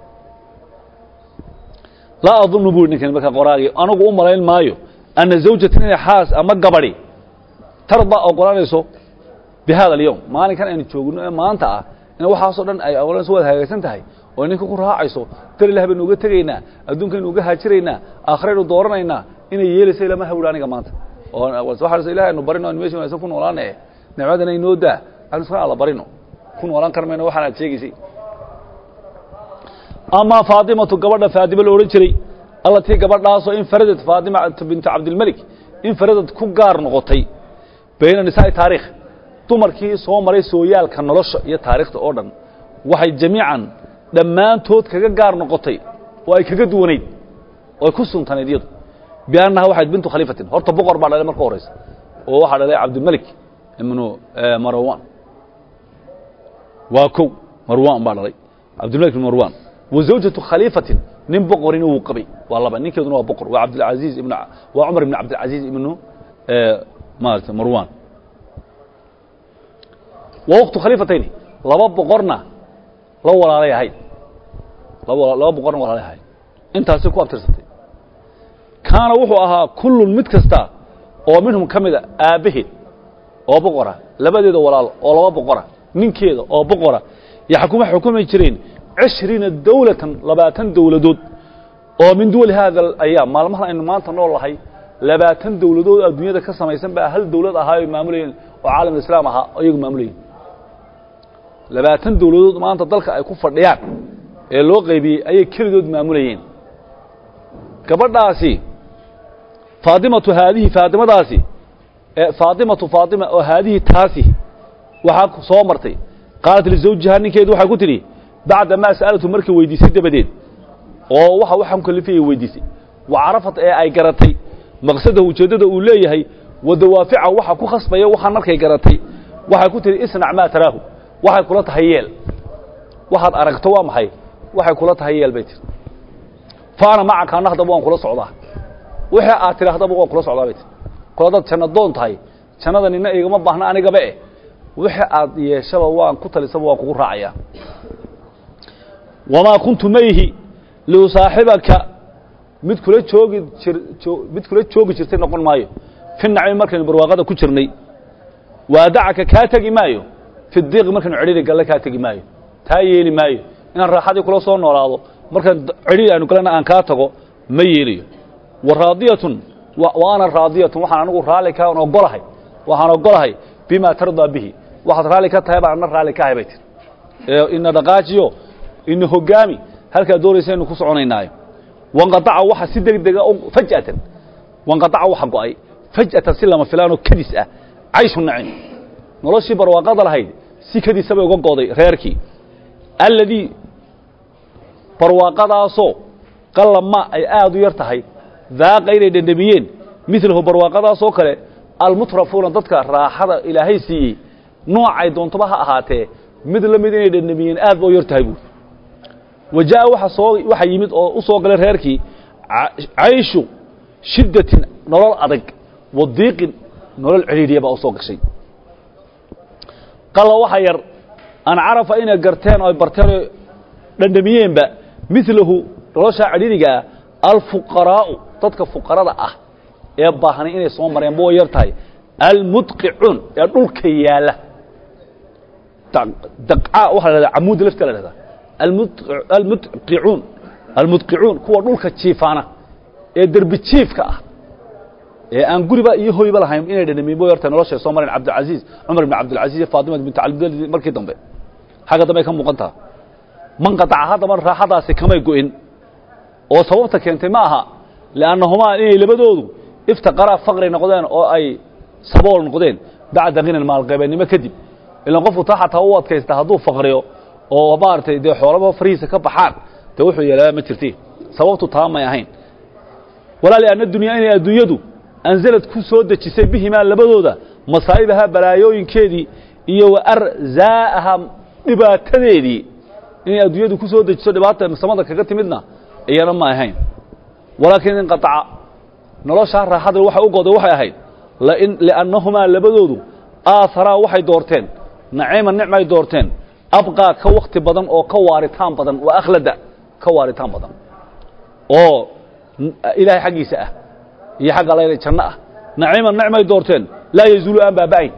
laa adunnu buri ninkan markaa qoraagii anigu u malayn maayo anna zawjatan inay xaas ama gabadhi tarda ogolanayso bi hada alyowm maalinkan aynu joogno ee maanta ah in waxaasoo dhan ay ogolanayso waad hagaagsan tahay oo ninka ku raacayso dar ilah baynu uga tegaynaa adduunkaynu uga haajiraynaa aakhiraynu dooranaynaa inay yeelayso ilama hawdha aniga maanta oo waxa ilahay aynu barino aynu meesha wanaagsan ku noolaana eh nicmadana inoo daa aynu iska alla barino ku noolaan kar mayno waxaan aad sheegaysay amaa faatimatu gabadha faadima la odhan jiray allatii gabadhaasoo infaradat faatima bintu cabdilmelik infaradad ku gaar noqotay bayna nisaa'i taarikh dumarkii soo maray sooyaalka nolosha iyo taariikhda oo dhan waxay jamiican dhammaantood kaga gaar noqotay oo ay kaga duwanayd oo ay ku suntanayd iyadu biannaha waxayd bintu khaliifatin horta boqor baa dhalay marka horaysa oo waxaa dhalay cabdilmelik ibnu marwan waa kow marwan baa dhalay cabdilmelik ibnu marwan wa zawjatu khaliifatin nin boqorina wuu qabay waa laba ninkeeduna waa boqor waa cabdilcaziiz ibn waa cumar ibn cabdilcaziiz ibnu maarata marwan waa waktu khaliifatayni laba boqorna la walaalay ahayd laba boqorna walaalay ahayd intaasi ku abtirsatay kaana wuxuu ahaa kullun mid kasta oo minhum ka mida aabbaheed oo boqora labadeeda walaal oo laba boqora ninkeeda oo boqora yaxkuma xukumi jireen cishriina dawlatan labaatan dawladood oo min duwali haada ayaam maalmahan aynu maanta nool lahay labaatan dawladood adduunyada ka samaysan baa hal dawlad ahaa ay maamulayeen oo caalam islaam ahaa oo iyagu maamulayeen labaatan dawladood maanta dalka ay ku fadhiyaan ee loo qaybiyey ayay kelidood maamulayeen gabadhaasi faatimatu haadihi faatimadaasi faatimatu faatima oo haadihi taasi waxaa soo martay qaalat lizawjiha ninkeedu waxay ku tidhi bacda maa sa'alatu markay weydiisay dabadeed oo waxa waxaan kalifayay weydiisay wa carafat ee ay garatay maqsadahu ujeeddada uu leeyahay wa dawaafica waxa ku khasbaya waxaan markay garatay waxay ku tidhi isnac maa taraahu waxay kula tahay yeel waxaad aragto waa maxay waxay kula tahay yeel bay tiri fa ana macaka anna haddaba waan kula socdaa wixii aad tidhaahdaba waan kula socdaa bay tiri kol haddaad janna doon tahay jannada nina igama baahna anigaba eh wixii aad yeeshaba waan ku talisaba waan kugu raacayaa wamaa kuntu mayhi liusaaxibaka mid kula joogi jir mid kula joogi jirtay noqon maayo fi nacmi markaynu barwaaqada ku jirnay waadacaka kaa tegi maayo fi diiqi markaynu cidhiri galle kaa tegi maayo taa yeeli maayo inaan raaxadii kula soo noolaado markaan cidhiri aynu galena aan kaa tago ma yeelayo wa raadiyatun wa ana raadiyatun waxaan anigu raalli kaan ogolahay waxaan ogolahay bima tardaa bihi waxaad raalli ka tahay baan anna raalli ka ahay bay tiri ee ina dhaqaajiyo ina hogaami halkaa doonaysa inu ku soconaynaayo wanqaaca waxa si deg dega faj'atan wanqaaca waxa go'ay faj'atan si lama filaanoo kadis ah cayshu nacim noloshii barwaaqada lahayd si kadisa bay uga go'day reerkii alladii barwaaqadaasoo qallama ay aad u yar tahay daaqa inay dhendhamiyeen midlahu barwaaqadaasoo kale almutrafuuna dadka raaxada ilaahay siiyey noocay doontoba ha ahaatee mid la mid inay dhendhamiyeen aad ba u yar tahay buuri wa jaa'a waxa soo waxa yimid oo u soo galay reerkii cayshu shiddatin nolol adag wa diiqin nolol cidhiidhiya baa u soo gashay qalla waxa yar an carafa inay garteen oo ay barteen oo dhandhamiyeenba midlahu noloshaa cidhiidhiga ah alfuqaraa'u dadka fuqarada ah ee baahnay inay soo mareen ba way yar tahay almudqicuun ee dhulka yaalla daqcaa waxaa la dhahdaa camuudda lafta la dhahdaa almudqicuun almudqicuun kuwa dhulka jiifaana ee derbi jiifka ah ee aan guriba iyo hoyba lahayn inay dhanamiin bo yartahay noloshay soo mareen cabdilcaziiz cumar ibn cabdilcaziz iyo faatima bint cali markii dambe xagga dambe ay ka muuqan taha man qataca haddaba raaxadaasi kamay go'in oo sababta keentay ma aha liannahumaa inay labadoodu iftaqaraa faqri noqdeen oo ay sabool noqdeen bacda khinan maalqabeennimo kadib ilan qofku taa xataa u adkaysta hadduu faqriyo oo maaragtay dee xoolaba farihiisa ka baxaan dee wuxuu yeelaa ma jirti sababtu taa may ahayn walaa lianna dunyaa inay adduunyadu anzalad ku soo dejisay bihimaa labadooda masaa'ibahaa balaayooyinkeedii iyo wa arzaa'ahaa dhibaatadeedii inay adduunyadu ku soo dejiso dhibaata samada kaga timidna iyana ma ahayn walaakiin inqataca noloshaa raaxada waxay u goday waxay ahayd liannahumaa labadoodu aaharaa waxay doorteen naciima nicmay doorteen abqaa ka wakti badan oo ka waaritaan badan waa akhlada ka waaritaan badan oo ilaahay xaggiisa ah iyo xagga layla janno ah naciima nicmay doorteen laa yazuulu aan baaba'ayn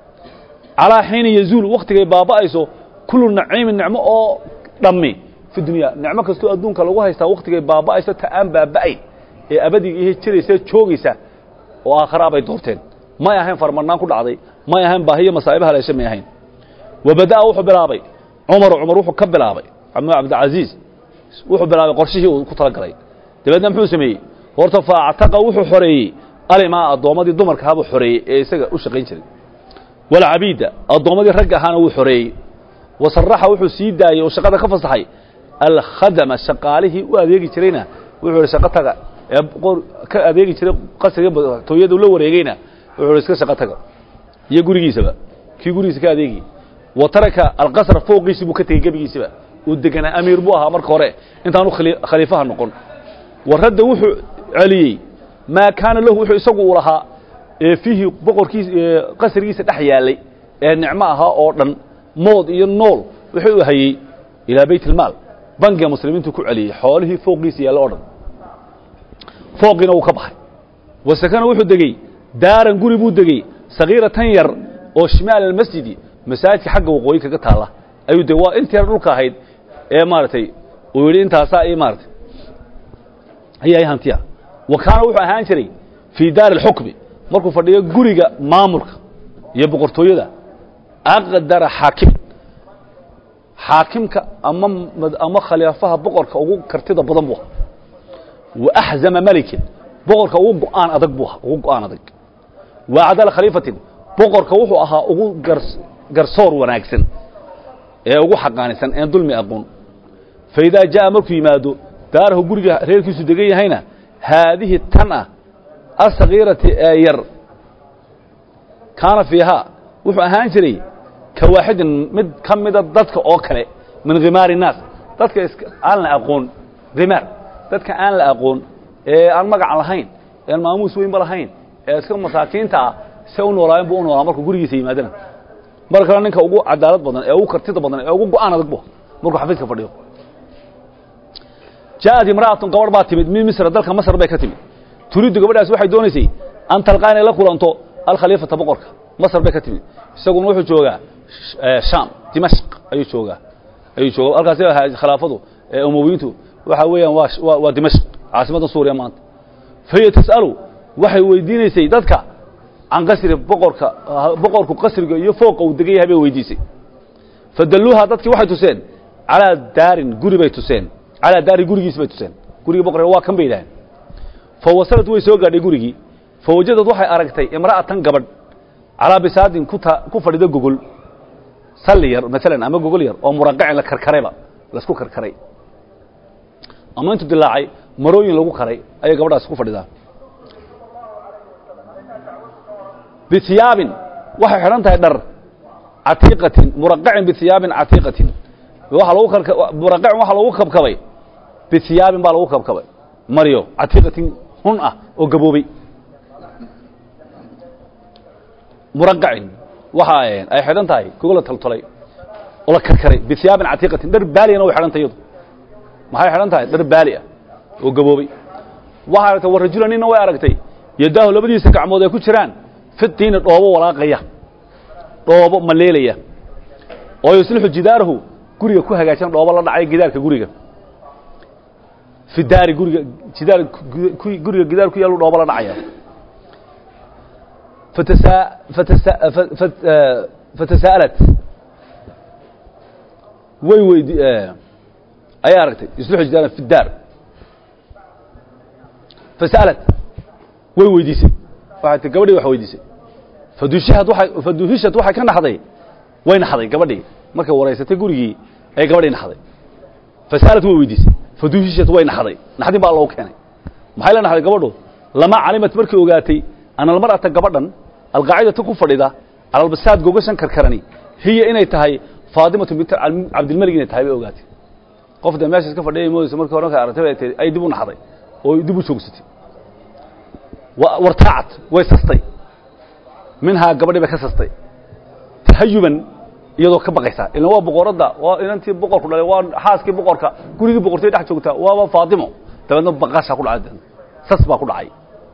calaa xiina yazuulu wakhtigay baaba'ayso kullu naciimin nicmo oo dhammi fi dunya nicmo kastoo adduunka lagu haystaa wakhtigay baaba'ayso ta aan baaba'ayn ee abadiga iyo jiraysa joogaysa oo aakharaa bay doorteen may ahayn farmarnaan ku dhacday may ahayn baahiyo masaa'ibaha leeshe may ahayn wabada'a wuxuu bilaabay cumaru cumar wuxuu ka bilaabay cabdilcaziiz wuxuu bilaabay qorshihii uu ku talagalay dabeedna muxuu sameeyey horta faactaqa wuxuu xoreeyey alimaa addoommadii dumarka ahaabuu xoreeyey ee isaga u shaqayn jiray walcabiida addoommadii ragga ahaana wuu xoreeyey wasaraxa wuxuu sii daayey oo shaqada ka fasaxay alkhadama shaqaalihii u adeegi jirayna wuxuu ihi shaqo taga ee ka adeegi jiray qasriga tooyadu la wareegeyna wuxuu ihi iska shaqo taga iyo gurigiisaba kii gurigiisa ka adeegi wa taraka alqasra fooqiisii buu ka tegey gebigiisiba uu deganaa amiir buu ahaa marka hore intaanu khaliifaha noqon waradda wuxuu celiyey maa kaana lahu wuxuu isagu u lahaa ee fiihi boqorkiis qasrigiisa dhex yaallay ee nicmo ahaa oo dhan mood iyo nool wuxuu u hayey ilaa bayt ilmaal bangiga muslimiintu ku celiyey xoolihii fooqiisa yaalla o dhan fooqiina wuu ka baxay wasakana wuxuu degey daaran guri buu degey sagiiratan yar oo shimaal almasjidi masaajidka xagga waqooyi kaga taalla ayuu de waa intii yar dhulka ahayd ee maaragtay uu yidhi intaasaa i maaratay ayaa hantiya wa kaana wuxuu ahaan jiray fii daari alxukmi markuu fadhiyo guriga maamulka iyo boqortooyada aqdara xaakim xaakimka ama ama khilaafaha boqorka ugu kartida badan buu ahaa wa axzama malikin boqorka ugu go'aan adag buu ahaa ugu go'aan adag wa acdala khaliifatin boqorka wuxuu ahaa ugu gar garsoor wanaagsan ee ugu xaqaanisan een dulmi aqoon fa idaa jaa'a markuu yimaado daarahu guriga reerkiisu degan yahayna haadihi tan ah asagiirati ee yar kaana fiihaa wuxuu ahaan jiray ka waaxidin mid ka mida dadka oo kale min khimaari innaas dadka iska aan la aqoon khimaar dadka aan la aqoon ee aan magac lahayn ee aan maamuus weynba lahayn ee iska masaakiinta ah se u noolaayeen buu u noolaa markuu gurigiisa yimaadana mar kale ninka ugu cadaalad badan ee ugu kartida badan ee ugu go-aan adag bu markuu xafiiska fadhiyo jaaءat imra'atun gabadh baa timid min misra dalka masr bay ka timid turiiddu gabadhaas waxay doonaysay an talqaa inay la kulanto alkhaliifata boqorka masr bay ka timid isaguna wuxuu joogaa sham dimashq ayuu joogaa ayuu jooga halkaasi ahaa khilaafadu ee umowiyiintu waxa weeyaan waa waa waa dimashq caasimadda suuriya maanta fahiya tas'alu waxay weydiinaysay dadka can qasri boqorka boqorku qasriga iyo fooqa uu degan yahay bay weydiisay fadalluuha dadkii waxay tuseen calaa daarin guri bay tuseen calaa daari gurigiis bay tuseen gurigii boqorka waa kan bay yidhaaheen fa wasalad way soo gaadhay gurigii fa wajadad waxay aragtay imra'atan gabadh calaa bisaadin ku ta ku fadhida gogol salli yar maalan ama gogol yar oo muraqacin la karkarayba laisku karkaray ama intuu dilaacay marooyin lagu karay ayay gabadhaas ku fadhidaa bihiyaabin waxay xidhan tahay dhar catiiqatin muraqacin bihiyaabin catiiqatin waxa lagu karka muraqacin waxa lagu kabkabay bihiyaabin baa lagu kabkabay maryo catiiqatin hun ah oo gaboobay muraqacin waxa ay xidhan tahay gogol la taltolay oo la karkaray bihiyaabin catiiqatin dhar baaliyana way xidhan tahay iyadu maxay xidhan tahay dhar baali ah oo gaboobay waxay aragtay war rajula ninna way aragtay yadaahu labadiisa gacmood ay ku jiraan fitiina dhoobo walaaqaya dhoobo maleelaya oo yuslixu jidaarahu guriga ku hagaajan dhoobo la dhacay gidaarka guriga fi daari guriga jidaar guriga gidaar ku yaalu dhoobo la dhacaya fatasa fatasa fatasaalat way weydi ayay aragtay yuslixu jidaaran fi daar fasa'alat way weydiisay waxay ti gabadhii wax weydiisay fadushihad waay faduhishad waxay ka naxday way naxday gabadhii markay waraysatay gurigii ayay gabadhii naxday fasa'alat way weydiisay faduhishad way naxday naxdin baa loogu keenay maxay la naxday gabadhu lama calimat markay ogaatay ana almar'ata gabadhan alqaacidata ku fadhida cala albasaad gogashan karkarani hiya inay tahay faadimatu bint cabdilmelig inay tahay bay ogaatay qof dee meesha iska fadhiyay moodaysa markii hore markay aragtay bay tay ay dib u naxday oo dib u joogsatay wartaacat way sastay minhaa gabadhii bay ka sastay tahayuban iyadoo ka baqaysaa ilan waa boqoradda waa inantii boqorku dhalay waa xaaskii boqorka gurigii boqortay dhex joogtaa waaba faatimo dabeedna baqashaa ku dhacay sas baa ku dhacay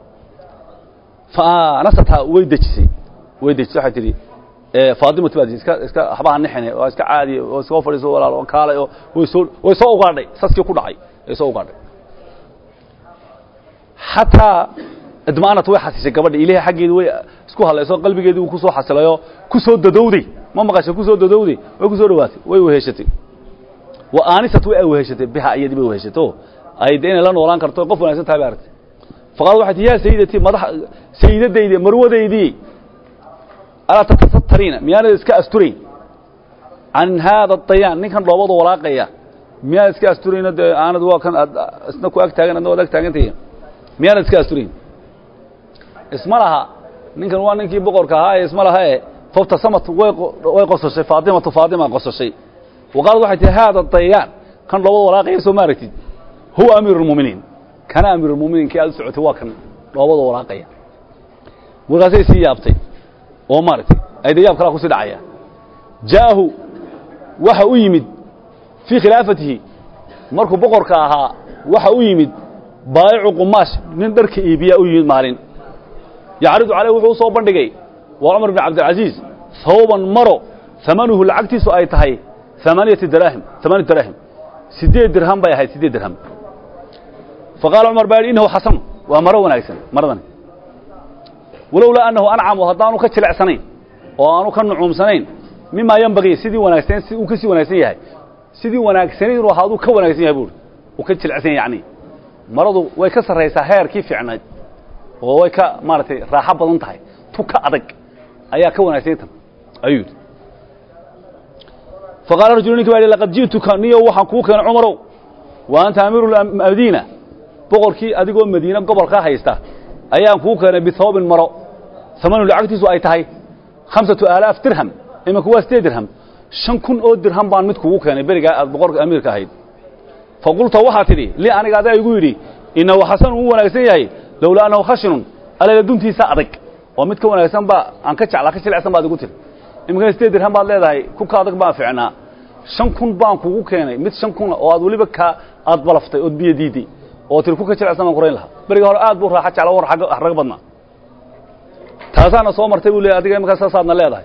faanasathaa way dejisay way dejisay waxay tidhi faatimatu baa iska iska waxbaha nixine waa iska caadi oo iska fadhiiso walaal oo kaalay oo way soo way soo ugaadhay saskii ku dhacay way soo ugaadhay xataa idmaanat way xasishay gabadha ilahay xaggeedi way isku hadlayso qalbigeedii uu ku soo xasilayo ku soo dadowday ma maqashay ku soo dadowday way ku soo dhawaatay way weheshatay wa aanisat way weheshatay biha iyadii bay weheshato ay de inay la noolaan karto qof wanaagsan tahay bay aragtay faqaal waxay tii yaa sayidatii madax sayidadaydi marwadaydii alaa tatasatariina miyaanad iska asturayn can haada dayaan ninkan dhoobada walaaqaya miyaanad iska asturayno dee aanad waa kan aad isna ku ag taagan adna waad ag taagantahi miyaanad iska asturayn isma laha ninkan waa ninkii boqorka ahaa ee isma laha e fabtasamat way way qososhay faatimatu faatima qososhay waqaalad waxay tihi haada dayaan kan dhoobada walaaqaya soo ma aragtid huwa amiiru lmu'miniin kana amiiru lmu'miniin kii aad u socotay waa kan dhoobada walaaqaya markaasay sii yaabtay oo maaragtay ay de yaab kalaa kusii dhacaya jaahu waxa u yimid fii khilaafatihi markuu boqorka ahaa waxa u yimid baayicu qumaash nin dharka iibiyaa u yimid maalin yacridu caleyh wuxuu u soo bandhigay waa cumar bn cabdilcaziiz hawban maro amanuhu lacagtiisu ay tahay amaaniyati daraahim amaaniya daraahim siddeed dirham bay ahayd siddeed dirham faqaala cumar baa yidhi innahu xasan waa maro wanaagsan maradani walowlaa annahu ancamu haddaanu ka jilecsanayn oo aanu ka nucuumsanayn mimaa yanbagii sidii wanaagsan si uu ka sii wanaagsan yahay sidii wanaagsanayn inuu ahaaduu ka wanaagsan yahay buuri uu ka jilecsan yahay yacni maradu way ka sarraysaa heerkii fiicnayd oo way ka maaragtay raaxo badan tahay tu ka adag ayaa ka wanaagsan tan ayuu yidhi faqaala rajulu ninki baa yidhi laqad ji'tuka niyo waxaan kuu keenay cumarow wa anta amiiru madiina boqorkii adigoo madiine gobolkaa haysta ayaan kuu keenay bithawbin maro amanu lacagtiisu ay tahay khamsatu aalaaf dirham imanku waa sideed dirham shan kun oo dirham baan mid kugu keenay berigaa aad boqorka amiirka ahayd fa qulta waxaa tidhi lii aniga adaa igu yidhi innahu xasanun uu wanaagsan yahay lowlaa annahu khashinun allayla duntiisa adag oo mid ka wanaagsan baa aan ka jeclaa ka jilicsan baad igu tiri iminkana sideed dirham baad leedahay ku ka adag baan ficnaa shan kun baan kugu keenay mid shan kuna oo aad weliba ka aad balaftay ood biyo diiday oo tiri ku ka jilicsan baan qorayn lahaa beriga hore aad buu raaxa jecla war raga badnaa taasaana soo martay buu leeyahy adiga imankaa saasaadna leedahay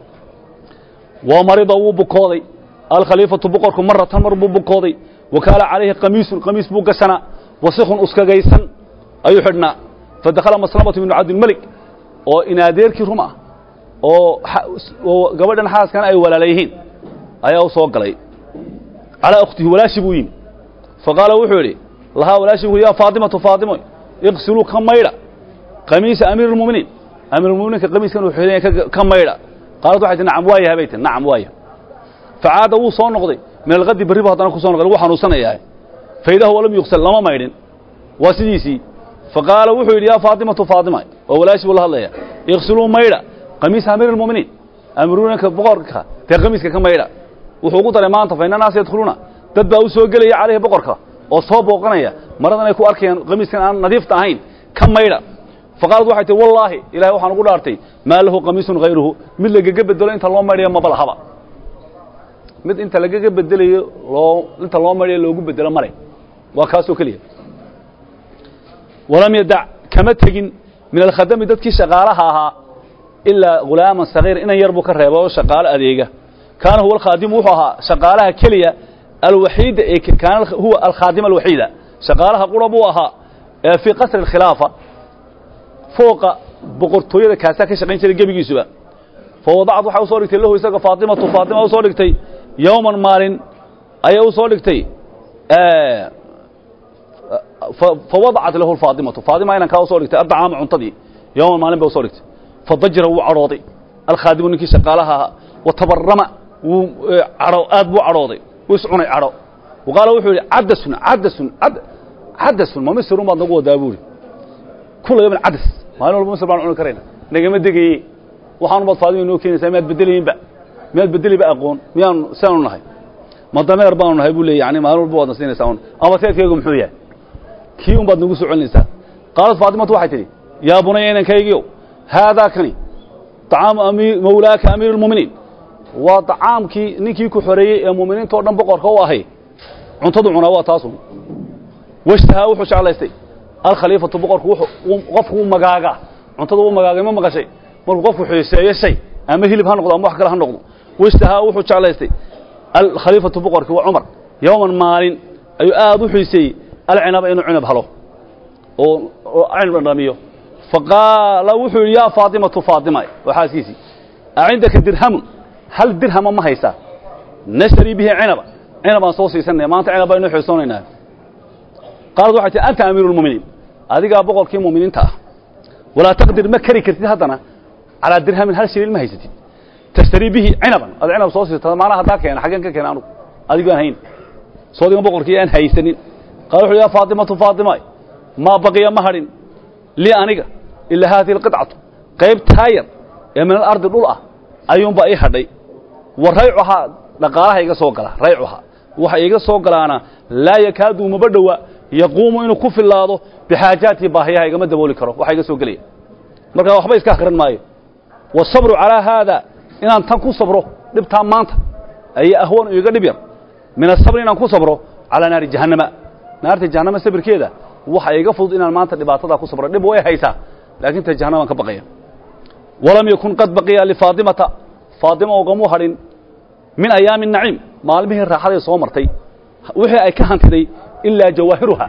wa marida wuu bukooday alkhaliifatu boqorku maratan mar buu bukooday wa kaana calayhi qamiisun qamiis buu gashanaa wasikun uskagaysan ayuu xidhnaa fadakhala maslamatu binu cabdilmelik oo inaadeerkii rum ah oo oo gabadhan xaaskana ay walaala yihiin ayaa u soo galay calaa ukhtihi walaashi buu yimi faqaala wuxuu yidhi lahaa walaashi buu yaa faatimatu faatimo iqsiluu ka maydha qamiisa amiir اlmuminiin amiirulmuminiinka qamiiskan uu xidhanya ka maydha qaalad waxay tii nacam waaya habay tii nacam waaya facaada wuu soo noqday min alkadi berri bu haddana ku soo noqday lagu xanuunsanayaa faidahu walam yuksal lama maydhin waa sidiisii faqaala wuxuu yidhi yaa faatimatu faatima oo walaashi buu la hadlaya iqsiluu maydha qamiisa amiir اlmuminiin amiirulmuminka boqorka dee qamiiska ka maydha wuxuu ugu daray maanta fa inna naasa yadkhuluuna dad baa u soo gelaya calayhi boqorka oo soo booqanaya maradan ay ku arkayaan qamiiskan aan nadiifta ahayn ka maydha faqaalad waxay tihi wallaahi ilahay waxaan ugu dhaartay maa lahu qamiisun hayruhu mid lagaga bedelo inta loo maydhaya maba lahaba mid inta lagaga bedelayo loo inta loo maydhayo loogu bedelo male waa kaasoo keliya walam yadac kama tegin min alkhadami dadkii shaqaalaha ahaa ilaa hulaaman sagiir inan yar buu ka reeba oo shaqaalo adeega kaana huwa alkhaadimu wuxuu ahaa shaqaalaha keliya alwaxiida ee kaana huwa alkhaadim alwaxiida shaqaalaha qura buu ahaa ee fii qasri alkhilaafa fooqa boqortooyada kaasaa ka shaqayn jiray gebigiisuba fa wadacad waxay u soo dhigtay lahu isaga faatimatu faatima u soo dhigtay yowman maalin ayay u soo dhigtay fa wadacat lahu alfaatimatu faatima inankaa u soo dhigtay addacaama cuntadii yowman maalin bay u soo dhigtay fadajira wuu cadhooday alkhaadimu ninkii shaqaalaha ahaa wa tabarama wuu cadho aad buu cadhooday wuu iscunay cadho wa qaala wuxuu yidhi cadasun cadasun cadasun ma misirun baad nagu wadaa buuhi kula yawmin cadas maalin walba misir baan cuni karayna nagama degaye waxaanu baad faadima inoo keenaysaa miyaad bedelayiinba miyaad bedeliba aqoon miyaanu siaanu nahay ma dameer baanu nahay buu leey yani maalin walba waadna siinaysaa un ama teedkaygu muxuu yahay kii un baad nagu soo celinaysaa qaalad faatimatu waxay tidhi yaa bunaya inankaygiyow haadaa kani طacaamu ami mawlaaka amiir اlmuminiin waa طacaamkii ninkii ku xoreeyey ee muminiinta o dhan boqorka u ahay cuntadu cunaa waa taasun washtahaa wuxuu jeclaystay alkhaliifatu boqorku qofku u magaagaa cuntada u magaagay ma maqashay markuu qofku xiiseeyo shay ama hilib ha noqdo ama wax kale ha noqdo washtahaa wuxuu jeclaystay alkhaliifatu boqorkii waa cumar yowman maalin ayuu aad u xiiseeyey alcinaba inuu cinab halo oo oo cinab dhamiyo faqaala wuxuu yidhi yaa faatimatu faatima waa xaaskiisii acindaka dirhamun hal dirhama ma haysaa nashtarii bihi cinaba cinabaan soo siisanaya maanta cinab baynu xiisoonaynaa qaalad waxay tihi anta amiiru lmuminiin adigaa boqorkii muminiinta ah walaa taqdir ma kari kartid haddana calaa dirhamin hal shilin ma haysatid tashtarii bihi cinaban ad cinab soo siisata maana haddaa keena xaggeen ka keena anugu adigu aan hayn soodigan boqorkii aan haysanin qaala wuxu yaa faatimatu faatima maa baqiya ma hadhin lii aniga ilaa haadihi alqidcatu qayb taayar ee min alardi dhul ah ayuunbaa ii hadhay wa raycuhaa dhaqaalaha iga soo gala raycuhaa waxa iga soo galaana laa yakaadu umaba dhowa yaquumu inuu ku fillaado bixaajaatii baahiyaha igama dabooli karo waxa iga soo gelaya markaa waxba iska akhrin maayo waasabru calaa haada inaan tan ku sabro dhibtaa maanta ayaa ahwan iga dhib yar min asabri inaan ku sabro calaa naari jahannama naarta jahannama sabirkeeda waxa iga fudud inaan maanta dhibaatadaa ku sabro dhib way haysaa laakiin ta jahannamaan ka baqaya walam yakun qad baqiya lifaatimata faatima ogamuu hadhin min ayaami naciim maalmihii raaxaday soo martay wixii ay ka hantiday ilaa jawaahiruha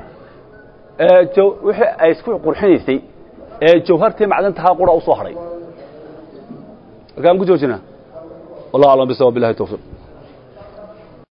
wixii ay isku qurxinaysay ee jawhartii macdantahaa qura u soo hadhay markaan ku joojinaa wallah aclam bisawab billahi tawfiiq